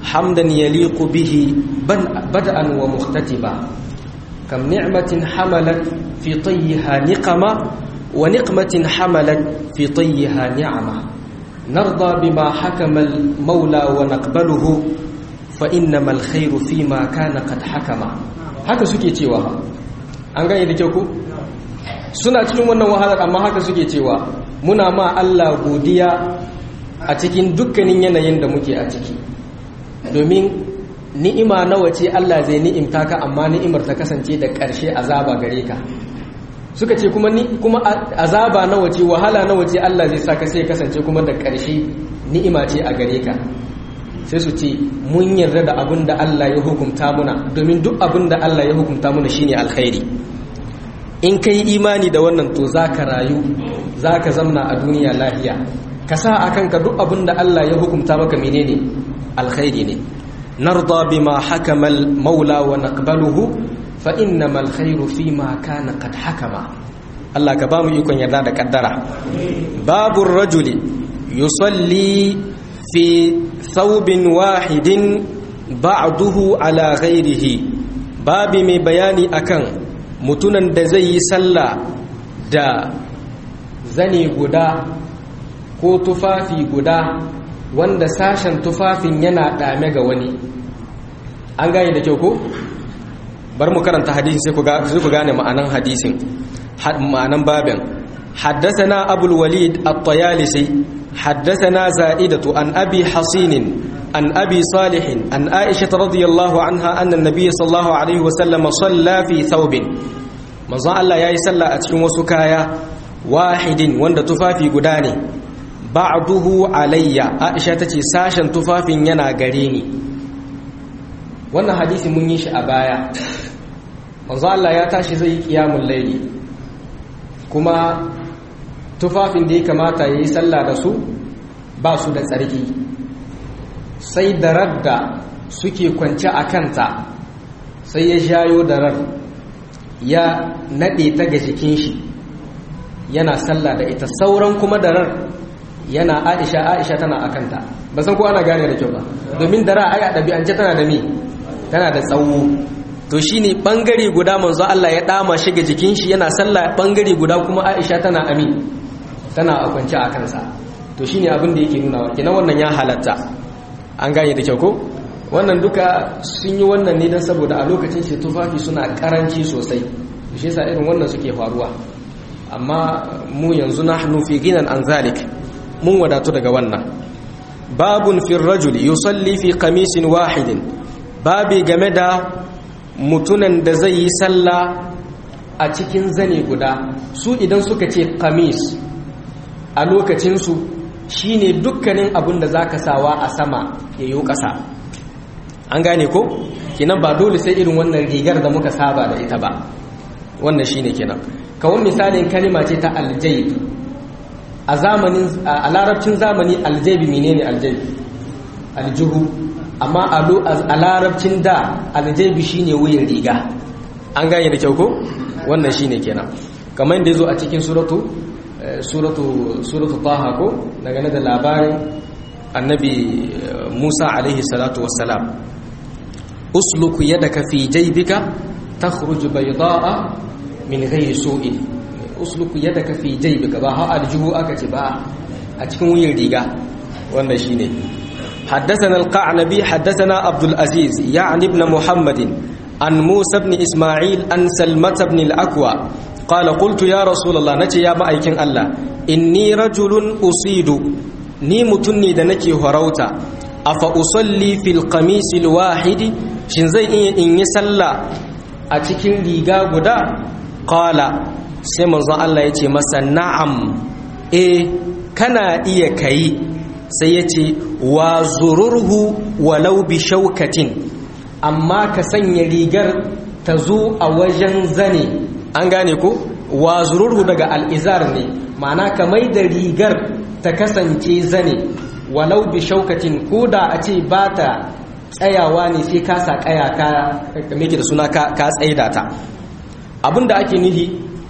حمدا يليق به بدءا ومختتبا كم نعمة حملت في طيها نقمة ونقمة حملت في طيها نعمة نرضى بما حكم المولى ونقبله فإنما الخير فيما كان قد حكم haka suke cewa an gane da kyau ku suna cikin wannan wahalar amma haka suke cewa muna ma Allah godiya a cikin dukkanin yanayin da muke a ciki domin ni'ima nawa ce Allah zai ni'imta ka amma ni'imar ta kasance da ƙarshe azaba gare ka suka ce kuma ni kuma azaba nawa ce wahala nawa ce Allah zai saka sai kasance kuma da ƙarshe ni'ima ce a gare ka sai su ce mun yarda da abin da Allah ya hukunta muna domin duk abin da Allah ya hukunta muna shine alkhairi in kai imani da wannan to zaka rayu zaka zamna a duniya lafiya ka sa akan ka duk abin da Allah ya hukunta maka menene alkhairi ne narda bima hakama al-maula wa naqbaluhu fa innamal khairu fima kana qad hakama Allah ka ba mu ikon yarda da kaddara babu rajuli yusalli fi thawbin wahidin ba'duhu ala ghairihi babi mai bayani akan mutunan da zai yi sallah da zane guda ko tufafi guda wanda sashen tufafin yana dame ga wani an gane da kyau ko bar mu karanta hadisin sai ku gane ma'anan hadisin ma'anan babin حدثنا أبو الوليد الطيالسي حدثنا زائدة عن أبي حصين عن أبي صالح عن عائشة رضي الله عنها أن النبي صلى الله عليه وسلم صلى في ثوب من ظن الله يا صلى أتكم وسكايا واحد وند تفافي قداني بعضه علي عائشة تتي ساشا تفافي ينا قريني wannan hadisi mun yi shi a baya manzo Allah ya tashi zai yi kiyamul laili kuma tufafin da ya kamata ya yi sallah da su ba su da tsarki sai darar da suke kwance a kanta sai ya shayo darar ya naɗe ta ga jikin shi yana sallah da ita sauran kuma darar yana aisha aisha tana a kanta ba san ko ana gane da kyau ba domin dara ai a ɗabi'ance tana da mi tana da tsawo to shine bangare guda manzo Allah ya dama shi ga jikin shi yana sallah bangare guda kuma Aisha tana ami tana a kwance a kansa to shine abin da yake nuna kenan wannan ya halatta an gane da kyau ko wannan duka sun yi wannan ne don saboda a lokacin shi tufafi suna karanci sosai shi yasa irin wannan suke faruwa amma mu yanzu nahnu fi ginan an zalik mun wadatu daga wannan babun fi rajuli yusalli fi qamisin wahidin babi game da mutunan da zai yi sallah a cikin zane guda su idan suka ce kamis a lokacinsu shine dukkanin abin da zaka sawa a sama ya yi ƙasa an gane ko kenan ba dole sai irin wannan rigar da muka saba da ita ba wannan shine kenan kawon misalin kalima ce ta aljayb a zamanin a larabcin zamani aljayb menene aljayb aljuhu amma a larabcin da aljayb shine wuyan riga an gane da kyau ko wannan shine kenan kamar da yazo a cikin suratu suratu suratu taha ko daga da labarin annabi Musa alaihi salatu wassalam usluku yadaka fi jaybika takhruj bayda'a min ghayri su'in usluku yadaka fi jaybika ba ha aljuhu aka ce ba a cikin wuyan riga wannan shine حدثنا القعنبي حدثنا عبد العزيز يعني ابن محمد عن موسى بن إسماعيل عن سلمة بن الأكوى قال قلت يا رسول الله نتي يا مأيكين الله إني رجل أصيد ni mutum ne da nake horauta afa usalli fil qamisil wahidi shin zai iya in yi sallah a cikin riga guda qala sai manzon Allah ya ce masa na'am eh kana iya kai sai ya ce wa zururhu walau bi shaukatin amma ka sanya rigar ta zo a wajen zane an gane ko wa zururhu daga al'izar ne ma'ana ka mai da rigar ta kasance zane walau bi shaukatin ko da a ce ba ta tsayawa ne sai ka sa kaya ka meke da suna ka tsaida ta abinda ake nuhi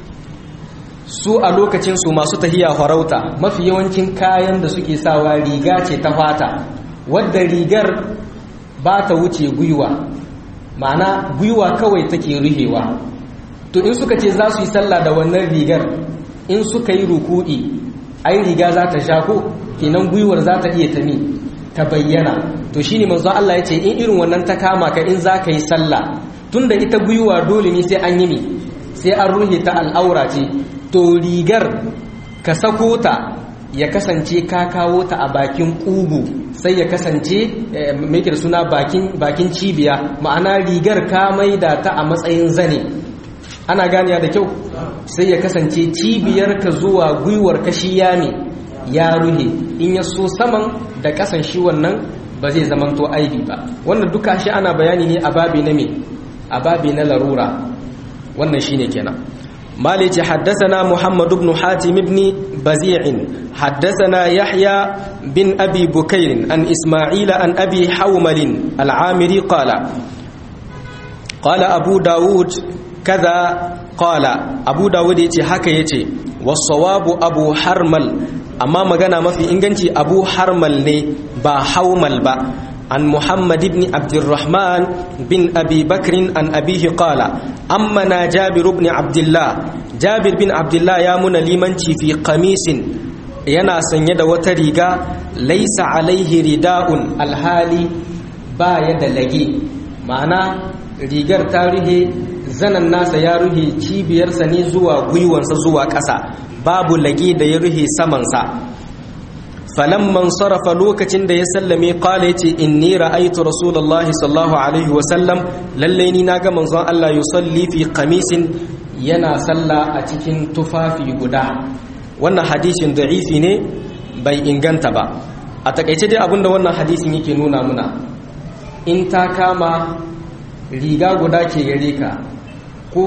su a lokacin su masu tahiya farauta mafi yawancin kayan da suke sawa riga ce ta fata wadda rigar ba ta wuce gwiwa ma'ana gwiwa kawai take ruhewa to in suka ce za su yi sallah da wannan rigar in suka yi ruku'i ai riga za ta sha ko kenan gwiwar za ta iya tami ta bayyana to shine manzo Allah ya ce in irin wannan ta kama ka in za ka yi sallah tunda ita gwiwa dole ne sai an yi mi sai an ruhe ta al'aura ce to rigar ka sako ta ya kasance ka kawo ta a bakin ƙugu sai ya kasance mai da suna bakin cibiya ma'ana rigar ka maida ta a matsayin zane ana ganiya da kyau sai ya kasance cibiyar ka zuwa gwiwar kashi yami ya ruhe in ya so saman da kasan shi wannan ba zai zamanto aibi ba wannan duka shi ana bayani ne a babi na me a babi na larura wannan shine kenan مالك حدثنا محمد بن حاتم بن بزيع حدثنا يحيى بن أبي بكير عن إسماعيل عن أبي حومل العامري قال قال أبو داود كذا قال أبو داود يتي حكا يتي والصواب أبو حرمل أما مغانا ما في إنغانتي أبو حرمل ني با حومل با عن محمد بن عبد الرحمن بن أبي بكر عن أبيه قال أمنا جابر بن عبد الله جابر بن عبد الله يا من لمنتي في قميص yana sanye da wata riga laisa alaihi rida'un alhali baya da lage ma'ana rigar ta ruhe zanen nasa ya ruhe cibiyarsa ne zuwa gwiwansa zuwa ƙasa babu lage da ya ruhe samansa falamman sarrafa lokacin da ya sallame kala yace inni ra'aytu rasulullahi sallallahu alaihi wa sallam lalle ni naga manzon Allah yusalli fi qamisin yana salla a cikin tufafi guda wannan hadisin da'ifi ne bai inganta ba a takaice dai abinda wannan hadisin yake nuna muna in ta kama riga guda ke gare ka ko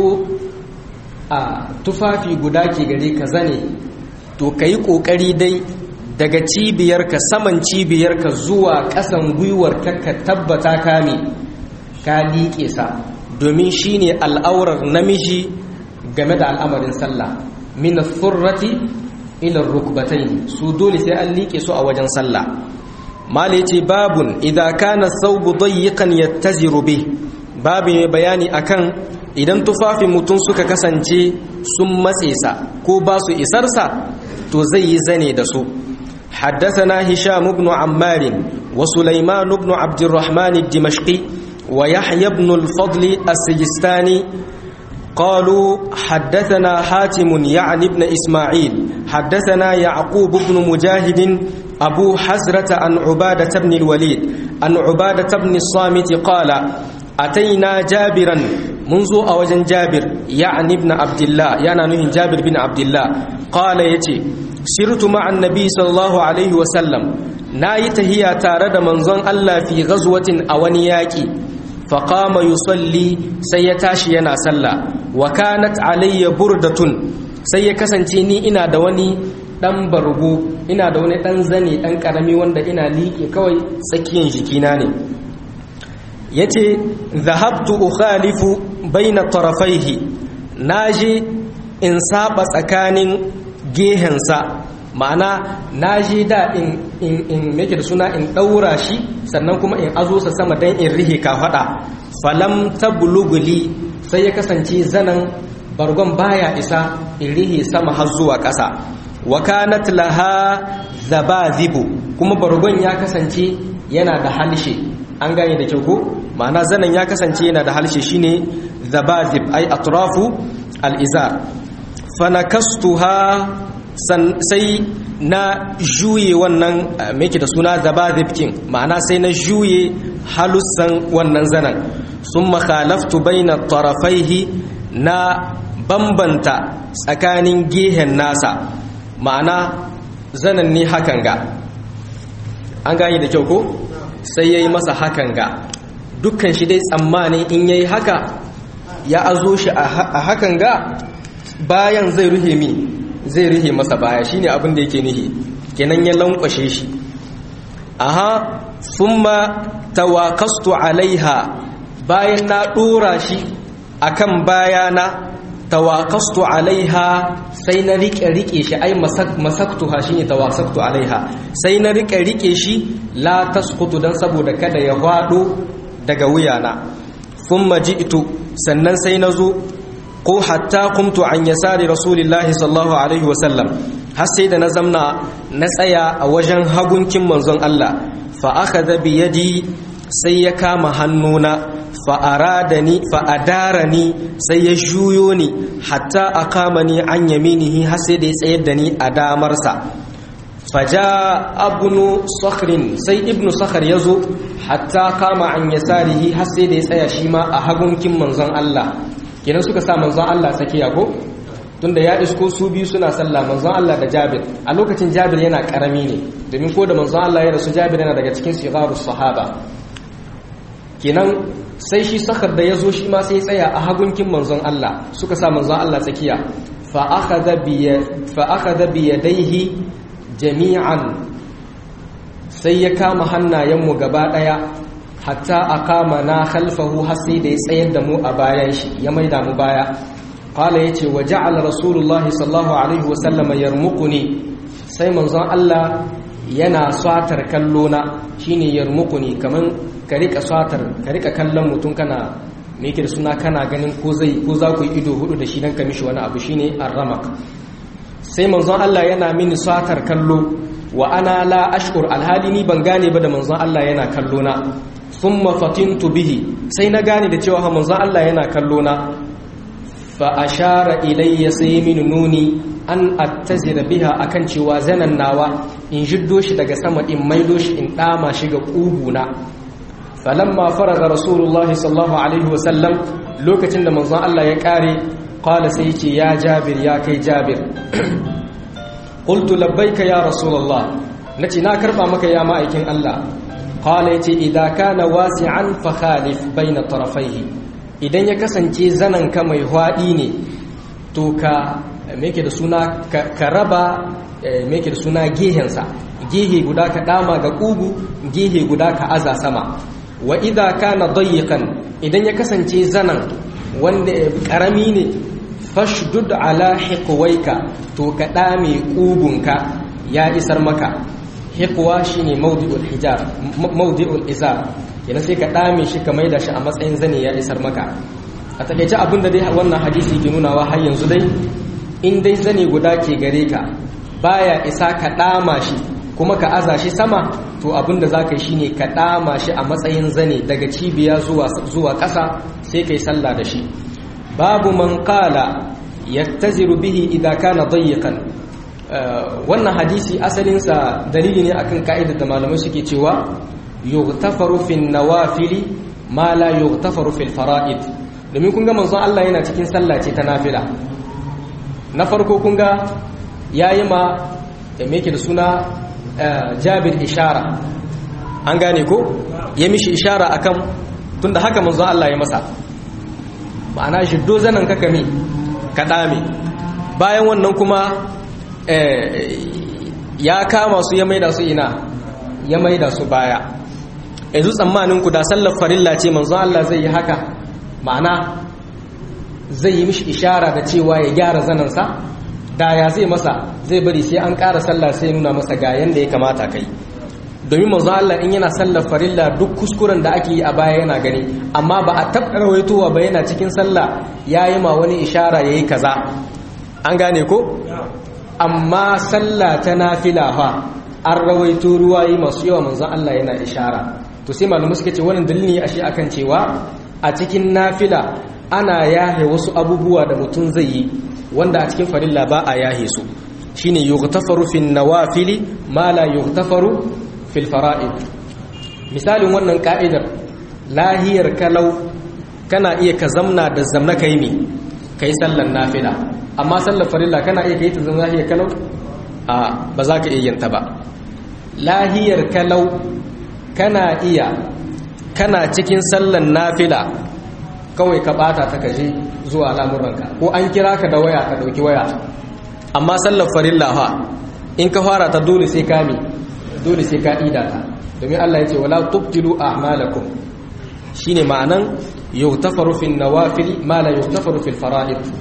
a tufafi guda ke gare ka zane to ka yi ƙoƙari dai daga cibiyarka saman cibiyarka zuwa ƙasan gwiwarka ka tabbata kame ka liƙe sa domin shi ne al'aurar namiji game da al'amarin sallah min surrati ila rukbatain su dole sai an liƙe su a wajen sallah mali ce babun idan kana saubu dayyiqan yattaziru bih babu mai bayani akan idan tufafin mutum suka kasance sun matse sa ko ba su isarsa to zai yi zane da su حدثنا هشام بن عمار وسليمان بن عبد الرحمن الدمشقي ويحيى بن الفضل السجستاني قالوا حدثنا حاتم يعني ابن إسماعيل حدثنا يعقوب بن مجاهد أبو حزرة عن عبادة بن الوليد عن عبادة بن الصامت قال أتينا جابرا منذ أوجن جابر يعني ابن عبد الله يعني نهي جابر بن عبد الله قال يتي سرت مع النبي صلى الله عليه وسلم نايت هي تارد منظن الله في غزوة أونياكي فقام يصلي سيتاشي ينا صلى وكانت علي بردة سيكسنتيني إنا دواني dan bargo ina da wani dan zane dan karami wanda ina liƙe kawai tsakiyar jikina ne yace zahabtu ukhalifu baina tarafaihi naje in saba tsakanin gehensa ma'ana naje da in in in make da suna in daura shi sannan kuma in azo sa sama dan in rihe ka fada falam tabluguli sai ya kasance zanan bargon baya isa in rihe sama har zuwa ƙasa wa kanat laha zabazibu kuma bargon ya kasance yana da halshe an gane da kyau ko ma'ana zanen ya kasance yana da halshe shine zabazib ai atrafu al-izar fanakastuha sai na juye wannan meke da suna zabazib kin ma'ana sai na juye halussan wannan zanen sun makhalaftu baina tarafaihi na bambanta tsakanin gehen nasa ma'ana zanen ne hakan ga an gane da kyau ko sai ya yi masa hakan ga dukkan shi dai tsammanin in ya yi haka ya azo shi a hakan ga bayan zai ruhe mi zai ruhe masa baya shine abin da yake nihi kenan ya lankwashe shi aha thumma tawaqastu alaiha bayan na dora shi akan bayana tawaqastu alaiha sai na rike rike shi ai masaktuha shine tawaqastu alaiha sai na rike rike shi la tasqutu dan saboda kada ya hwado daga wuyana thumma ji'tu sannan sai nazo ko hatta qumtu an yasari rasulillahi sallallahu alaihi wasallam har sai da na zamna na tsaya a wajen hagunkin manzon Allah fa akhadha bi yadi sai ya kama hannuna fa'aradani fa'adarani sai ya juyo ni hatta a kama ni an yaminihi har sai da ya tsayar da ni a damarsa faja abnu sakhrin sai ibnu sakhar ya zo hatta kama an yasarihi har sai da ya tsaya shi ma a hagunkin manzon Allah kenan suka sa manzon Allah tsakiya ko tunda ya isko su biyu suna sallah manzon Allah da Jabir a lokacin Jabir yana karami ne domin ko da manzon Allah ya rasu Jabir yana daga cikin sigarus sahaba kenan sai shi sakar da ya zo shi ma sai tsaya a hagunkin manzon Allah suka sa manzon Allah tsakiya fa akhadha bi yadayhi jami'an sai ya kama hannayenmu gaba daya hatta aqama na khalfahu har sai da ya tsayar da mu a bayan shi ya maida mu baya qala yace wa ja'ala rasulullah sallallahu alaihi wa sallama yarmuquni sai manzon Allah yana satar kallona shine yarmuquni kaman ka rika satar ka rika kallon mutum kana me yake da suna kana ganin ko zai ko za ku yi ido hudu da shi dan ka mishi wani abu shine arramak sai manzon Allah yana mini satar kallo wa ana la ashkur alhali ni ban gane ba da manzon Allah yana kallo na thumma fatintu bihi sai na gane da cewa manzon Allah yana kallo na fa ashara ilayya sai mini nuni an attazira biha akan cewa zanan nawa in jiddo shi daga sama in maido shi in dama shi ga kuguna falamma faraga rasulullahi sallallahu alaihi wasallam lokacin da manzon Allah ya kare qala sai yace ya jabir ya kai jabir qultu labbaika ya rasulullah nace na karba maka ya ma'aikin Allah qala yace idza kana wasi'an fa khalif baina tarafaihi idan ya kasance zanan ka mai hwadi ne to ka meke da suna ka raba meke da suna gehensa gehe guda ka dama ga kugu gehe guda ka aza sama wa idha kana dayyiqan idan ya kasance zanan wanda karami ne fashdud ala hiqwaika to ka dame kugunka ya isar maka hiqwa shine mawdi'ul hijar mawdi'ul izar kenan sai ka dame shi ka maida shi a matsayin zane ya isar maka a takeice abin da dai wannan hadisi ke nunawa har yanzu dai in dai zane guda ke gare ka baya isa ka dama shi kuma ka aza shi sama to abinda za ka yi shine ka dama shi a matsayin zane daga cibiya zuwa ƙasa sai ka yi sallah da shi babu man qala yattaziru bihi idan kana dayyiqan wannan hadisi asalinsa dalili ne akan ka'idar da malamai suke cewa yughtafaru fin nawafili ma la yughtafaru fil fara'id domin kun ga manzon Allah yana cikin sallah ce ta nafila na farko kun ga yayi ma me yake da suna jabir ishara an gane ko ya mishi ishara akan tunda haka manzo Allah ya masa ma'ana shiddo zanan ka kame ka dame bayan wannan kuma ya kama su ya maida su ina ya maida su baya yanzu tsammanin ku da sallar farilla ce manzo Allah zai yi haka ma'ana zai yi mishi ishara da cewa ya gyara zanansa da ya zai masa zai bari sai an ƙara sallah sai nuna masa ga yanda ya kamata kai domin manzo Allah in yana sallar farilla duk kuskuren da ake yi a baya yana gani amma ba a taɓa rawaitowa ba yana cikin sallah yayi ma wani ishara yayi kaza an gane ko amma sallah ta nafila fa an rawaito ruwayi masu yawa manzo Allah yana ishara to sai malamai suka ce wannan dalili ne ashe akan cewa a cikin nafila ana yahe wasu abubuwa da mutum zai yi wanda a cikin farilla ba a yahe su shine yughtafaru fin nawafili ma la yughtafaru fil fara'id misalin wannan ka'idar lahiyar kalau kana iya ka zamna da zamna kai ne kai sallan nafila amma sallar farilla kana iya kai ta zamna lahiyar kalau a ba za ka iya yin ta ba lahiyar kalau kana iya kana cikin sallan nafila kawai ka bata ta kaje zuwa lamuranka ko an kira ka da waya ka dauki waya amma sallar farilla fa in ka fara ta dole sai ka mi dole sai ka ida ta domin Allah ya ce wala tubtilu a'malakum shine ma'anan yughtafaru fil nawafil ma la yughtafaru fil fara'id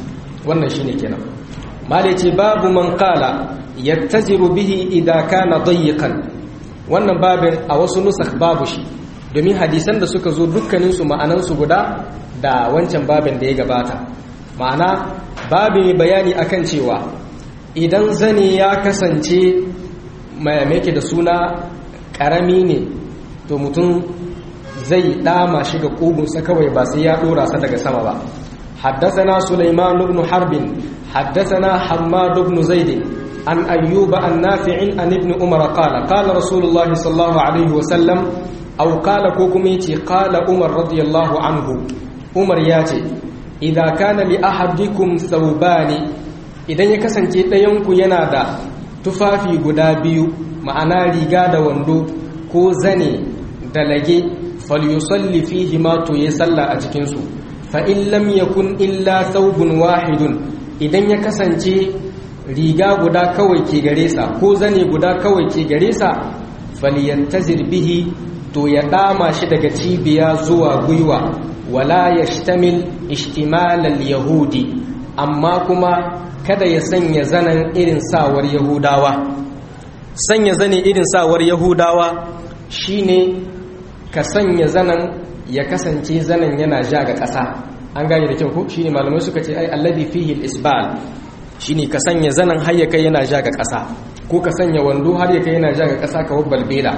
wannan shine kenan mali ce babu man qala yattaziru bihi idza kana dayyiqan wannan babin a wasu nusakh babu shi domin hadisan da suka zo dukkanin su ma'anan su guda da wancan babin da ya gabata ma'ana babin bayani akan cewa idan zane ya kasance mai yake da suna karami ne to mutum zai dama shi ga kugunsa kawai ba sai ya dora sa daga sama ba حدثنا سليمان بن حرب حدثنا حماد بن زيد عن أيوب عن نافع عن ابن عمر قال قال رسول الله صلى الله عليه وسلم أو قال كوكميتي قال عمر رضي الله عنه عمر ياتي إذا كان لأحدكم ثوبان إذا يكسن تيتينكو ينادى تفافي قدابيو معنا ريقاد وندو ko zane da lage falyusalli fihi ma to ya salla a cikinsu fa in lam yakun illa thawbun wahidun idan ya kasance riga guda kawai ke gare sa ko zane guda kawai ke gare sa falyantazir bihi to ya dama shi daga cibiya zuwa gwiwa wala yashtamil ishtimal al-yahudi amma kuma kada ya sanya zanen irin sawar yahudawa sanya zane irin sawar yahudawa shine ka sanya zanen ya kasance zanen yana ja ga ƙasa an gane da kyau ko shine malamai suka ce ai alladhi fihi al-isbal shine ka sanya zanen har ya kai yana ja ga ƙasa ko ka sanya wando har ya kai yana ja ga ƙasa ka wabbal bela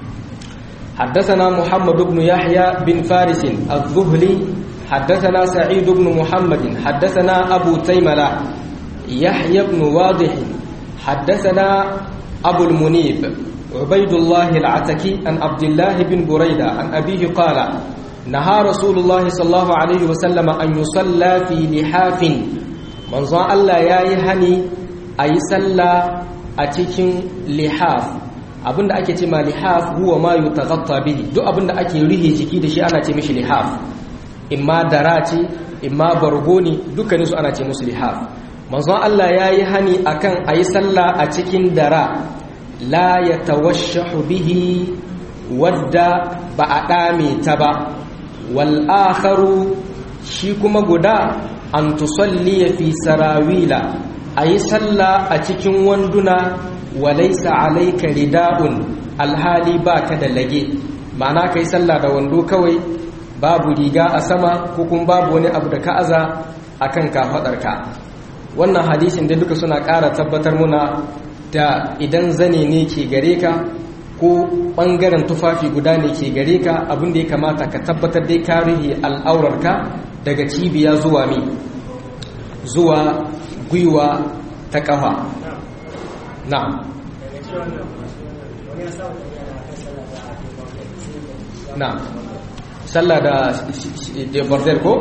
حدثنا محمد بن يحيى بن فارس الذهلي حدثنا سعيد بن محمد حدثنا أبو تيملة يحيى بن واضح حدثنا أبو المنيب عبيد الله العتكي عن عبد الله بن بريدة عن أبيه قال نهى رسول الله صلى الله عليه وسلم أن يصلى في لحاف من ظن الله يا يهني أي صلى أتكين لحاف abinda ake ce ma lihaf huwa ma yutaghatta bihi duk abinda ake rihe jiki da shi ana ce mishi lihaf imma dara ce imma bargo ne dukkanin su ana ce musu lihaf manzon Allah yayi hani akan ayi sallah a cikin dara la ya tawashahu bihi wadda ba a ɗame ta ba wal'akharu shi kuma guda an tusalliya fi sarawila a yi sallah a cikin wanduna walaisa alaika rida'un alhali ba ka da lage ma'ana ka yi sallah da wando kawai babu riga a sama ko kuma babu wani abu da ka aza a kan kafaɗarka wannan hadisin da duka suna ƙara tabbatar muna da idan zane ne ke gare ka ko ɓangaren tufafi guda ne ke gare ka abin da ya kamata ka tabbatar dai ka rihe al'aurarka daga cibiya zuwa mi zuwa gwiwa ta ƙafa na'am na'am sallah da da border ko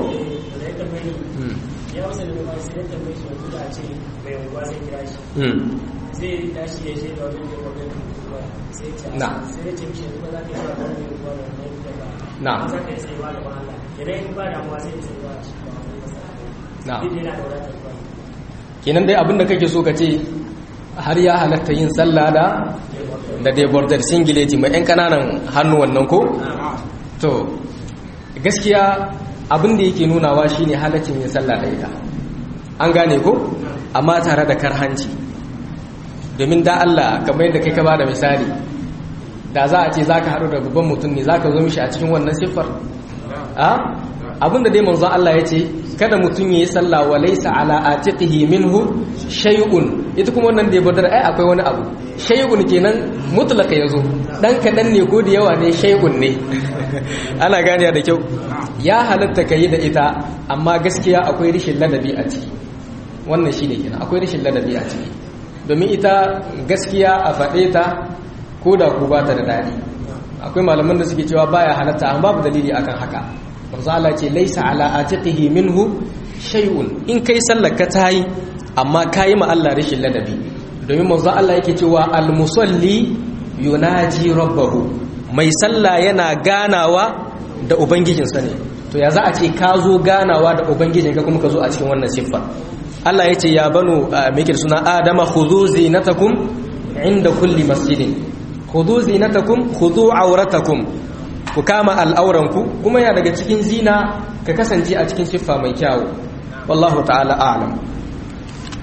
ya wasu da ba sai da mai shi da ce mai unguwa sai kira shi zai tashi ya shi da wani da wani unguwa sai ta Na. sai ya ce mishi yanzu ba za ka yi ba wani unguwa da wani da ba Na. Ba za ka yi sai ba da wahala idan in ba damuwa sai ya sai ba shi ba wani masana Na. duk yana da wadatar ba kenan dai abinda kake so ka ce har ya halatta yin sallah da da dai border singileti mai yan kananan hannu wannan ko to gaskiya abin da yake nunawa shine halaccin yin sallah da ita an gane ko amma tare da karhanci domin da Allah kamar yadda kai ka bada misali da za a ce zaka haɗu da babban mutum ne zaka zo mishi a cikin wannan siffar a abinda dai manzo Allah ya ce kada mutum yayi sallah wa laysa ala atiqihi minhu shay'un ita kuma wannan da ya badar ai akwai wani abu shay'un kenan mutlaka yazo dan kadan ne ko da yawa ne shay'un ne ana ganiya da kyau ya halatta kai da ita amma gaskiya akwai rishin ladabi a ciki wannan shine kenan akwai rishin ladabi a ciki domin ita gaskiya a faɗe ta ko da ku ba ta da daɗi akwai malaman da suke cewa baya halatta amma babu dalili akan haka manzo Allah ce laisa ala atiqihi minhu shay'un in kai sallar ka tayi amma kai ma Allah rashin ladabi domin manzo Allah yake cewa al musalli yunaji rabbahu mai sallah yana ganawa da ubangijinsa ne to ya za a ce ka zo ganawa da ubangijinka kuma ka zo a cikin wannan siffa Allah ya ce ya banu mikir suna adama khudhu zinatakum inda kulli masjidin khudhu zinatakum khudhu auratakum ku kama al'auranku kuma ya daga cikin zina ka kasance a cikin siffa mai kyawu wallahu ta'ala a'lam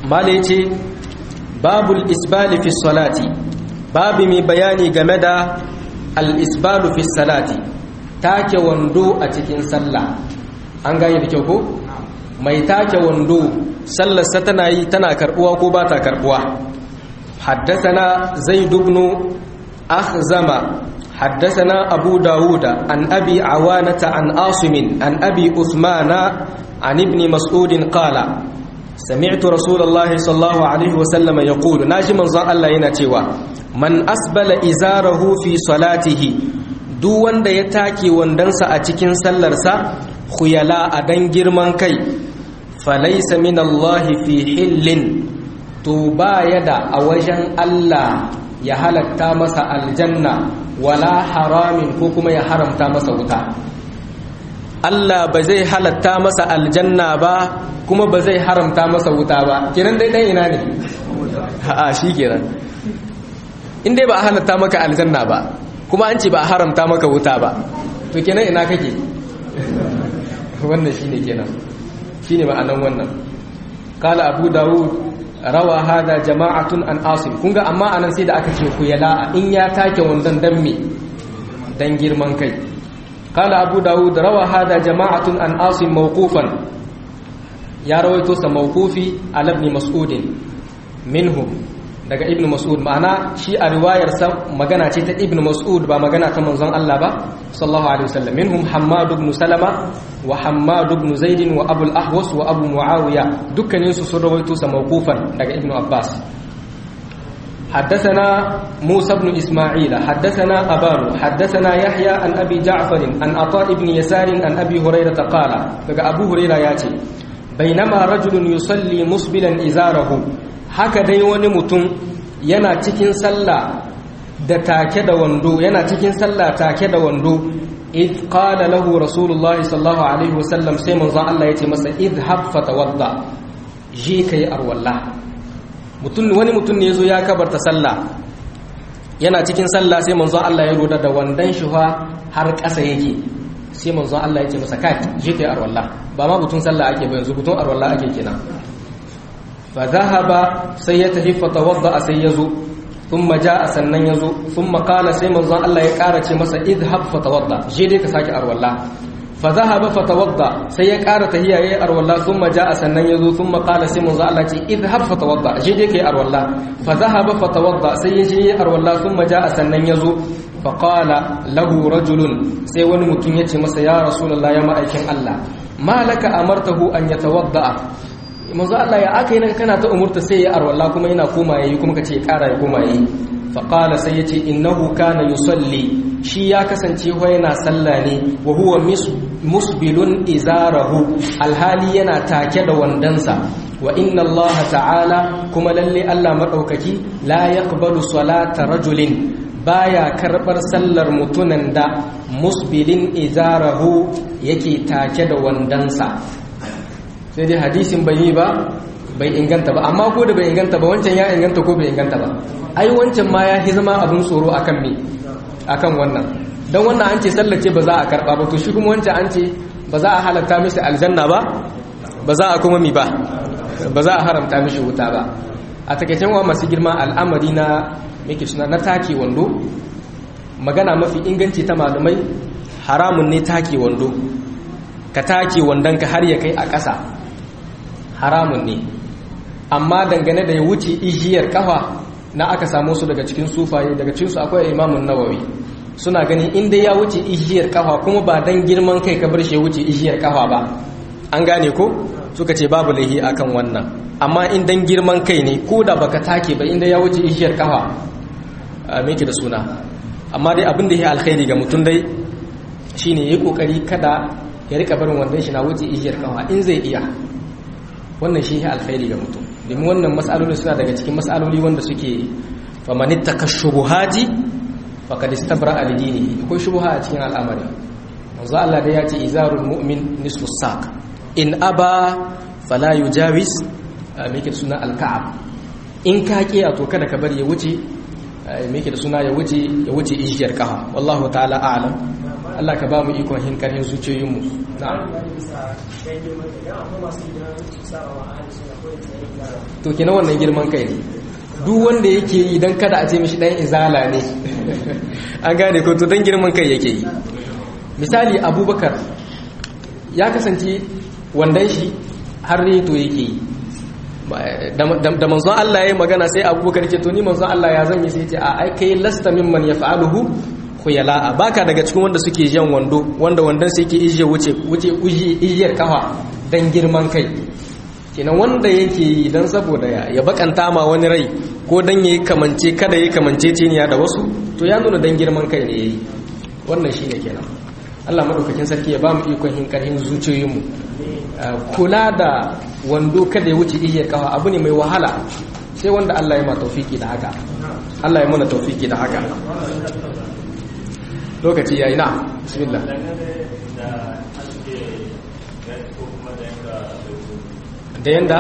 mala yace babul isbali fi salati babu mai bayani game da al isbalu fi salati take wando a cikin sallah an gane da kyau ko mai take wando sallarsa tana yi tana karbuwa ko ba ta karbuwa حدثنا زيد بن أخزم حدثنا أبو داود عن أبي عوانة عن آصم عن أبي أثمان عن ابن مسعود قال سمعت رسول الله صلى الله عليه وسلم يقول ناجي من ظن الله ينتوى من أسبل إزاره في صلاته duk wanda ya take wandonsa a cikin sallarsa khuyala a dan girman kai falaisa min Allah fi hillin to ba ya da a wajen Allah ya halatta masa aljanna wala haramin ko kuma ya haramta masa wuta Allah ba zai halatta masa aljanna ba kuma ba zai haramta masa wuta ba kiran dai dan ina ne a shi kiran in dai ba a halatta maka aljanna ba kuma an ce ba a haramta maka wuta ba to kenan ina kake wannan shine kenan shine ma'anan wannan qala abu daud rawa hada jama'atun an asim kunga amma anan sai da aka ce ku yala in ya take wandan dan me dan girman kai qala abu daud rawa hada jama'atun an asim mawqufan ya rawaito sa mawqufi ala ibn mas'ud minhum daga ibn mas'ud ma'ana shi a riwayar sa magana ce ta ibn mas'ud ba magana ta manzon Allah ba sallallahu alaihi wasallam minhum hammad ibn salama wa hammad ibn zaid wa abul ahwas wa abu muawiya dukkanin su sun rawaito sa mawqufan daga ibn abbas حدثنا موسى بن إسماعيل حدثنا أبان حدثنا يحيى عن أبي جعفر عن عطاء بن يسار عن أبي هريرة قال لقى أبو هريرة ياتي بينما رجل يصلي مسبلا إزاره haka dai wani mutum yana cikin sallah da take da wando yana cikin sallah take da wando id qala lahu rasulullahi sallallahu alaihi wasallam sai manzo Allah yace masa idhab fatawadda je kai arwalla mutum wani mutum ne yazo ya kabarta sallah yana cikin sallah sai manzo Allah ya roda da wandan shi har ƙasa yake sai manzo Allah yace masa kai je kai arwalla ba ma butun sallah ake ba yanzu butun arwalla ake kenan فذهب سيته فتوضا سيزو ثم جاء سنن يزو ثم قال سي منزon Allah ya ƙara ce masa idhab fatawadda je dai ka saki arwalla فذهب فتوضا sai ya ƙara tahiya yayi arwalla thumma jaa sannan yazo thumma qala sai manzon Allah ce idhab fatawadda je dai kai arwalla فذهب فتوضا sai ya je arwalla thumma jaa sannan yazo فقال له رجل sai wani mutum yace masa ya rasulullah ya ma'aikin Allah malaka amartahu an yatawadda manzo Allah ya aka yi nan kana ta umurta sai ya arwalla kuma yana koma yayi kuma kace ya kara ya koma yayi fa qala sai yace innahu kana yusalli shi ya kasance ho yana sallah ne wa huwa musbilun izarahu alhali yana take da wandansa wa inna Allah ta'ala kuma lalle Allah madaukaki la yaqbalu salata rajulin baya karbar sallar mutunan da musbilin izarahu yake take da wandansa sai dai hadisin bai yi ba bai inganta ba amma ko da bai inganta ba wancan ya inganta ko bai inganta ba ai wancan ma ya zama abin tsoro akan me akan wannan don wannan an ce sallace ba za a karba ba to shi kuma wancan an ce ba za a halatta mishi aljanna ba ba za a kuma mi ba ba za a haramta mishi wuta ba a takaicen wa masu girma al'amari na meke suna na take wando magana mafi inganci ta malamai haramun ne take wando ka take wandonka har ya kai a ƙasa haramun ne amma dangane da ya wuce ijiyar kafa na aka samu su daga cikin sufaye daga cikinsu akwai imamun nawawi suna gani inda ya wuce ijiyar kafa kuma ba dan girman kai ka bar shi ya wuce ijiyar kafa ba an gane ko suka ce babu laihi akan wannan amma in dan girman kai ne ko da baka take ba inda ya wuce ijiyar kafa a meke da suna amma dai abin da ya alkhairi ga mutum dai shine yayi kokari kada ya rika barin wandon shi na wuce ijiyar kafa in zai iya wannan shi ya alkhairi ga mutum domin wannan mas'aloli suna daga cikin mas'aloli wanda suke famanitta ka shubuhati faqad istabra al-dini akwai shubuha a cikin al'amari manzo Allah da ya ce izarul mu'min nisfu saq in aba fala yujawiz meke da suna al-ka'ab in ka kiya to kada ka bari ya wuce meke da suna ya wuce ya wuce ijiyar kafa wallahu ta'ala a'lam Allah ka ba mu ikon hin karhin zuciyoyinmu na'am to kina wannan girman kai ne duk wanda yake yi dan kada a ce mishi dan izala ne an gane ko to dan girman kai yake yi misali abubakar ya kasance wandan shi har reto yake yi da manzon Allah ya yi magana sai abubakar ce to ni manzon Allah ya zan yi sai ce a ai kai lasta mimman ya fa'aluhu khuyala'a baka daga cikin wanda suke jan wando wanda wandan sai yake ijiye wuce wuce ijiyar kafa dan girman kai kenan wanda yake yi dan saboda ya ya bakanta ma wani rai ko dan yayi kamance kada yayi kamance ciniya da wasu to ya nuna dan girman kai ne yayi wannan shine kenan Allah madaukakin sarki ya ba mu ikon hin karhin zuciyoyinmu kula da wando kada ya wuce ijiyar kafa abu ne mai wahala sai wanda Allah ya ma taufiki da haka Allah ya mana taufiki da haka lokaci yayi na bismillah da yanda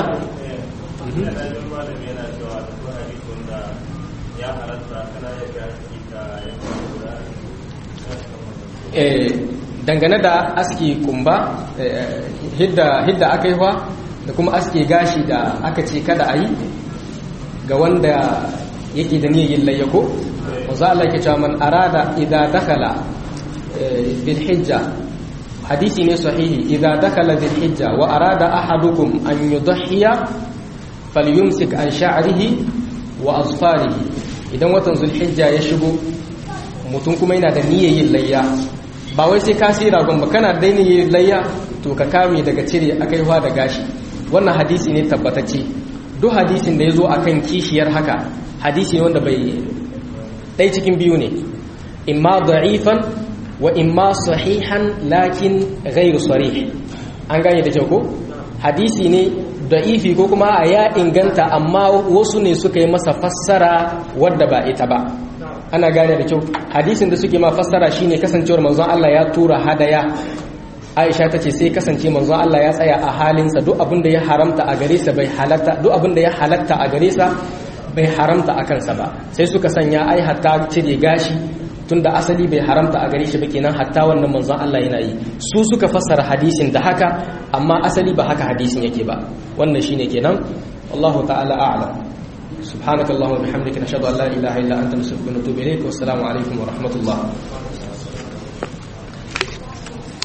dangane da aski kumba hidda aka yi da kuma aski gashi da aka ce kada a yi ga wanda yake da niyyar layyako wanzu Allah ke cewa man arada idza dakhala bil hijja hadisi ne sahihi idza dakhala bil hijja wa arada ahadukum an yudhiya falyumsik an sha'rihi wa azfarihi idan watan zulhijja ya shigo mutum kuma yana da niyyar yin layya ba wai sai ka sai ragon ba kana daina yin layya to ka kame daga cire akaiwa da gashi wannan hadisi ne tabbatacce duk hadisin da ya zo akan kishiyar haka hadisi ne wanda bai ɗai cikin biyu ne imma da'ifan wa imma sahihan lakin ghairu sarih an gane da kyau ko hadisi ne da'ifi ko kuma a ya inganta amma wasu ne suka yi masa fassara wadda ba ita ba ana gane da kyau hadisin da suke ma fassara shine kasancewar manzon Allah ya tura hadaya Aisha ta ce sai kasance manzon Allah ya tsaya a halinsa duk abin da ya haramta a gare sa bai halatta duk abin da ya halatta a gare sa bai haramta a kansa ba sai suka sanya ai hatta cire gashi tunda asali bai haramta a gare shi ba kenan hatta wannan manzon Allah yana yi su suka fassara hadisin da haka amma asali ba haka hadisin yake ba wannan shine kenan Allahu ta'ala a'lam سبحانك اللهم وبحمدك نشهد ان لا اله الا انت نستغفرك ونتوب اليك والسلام عليكم ورحمه الله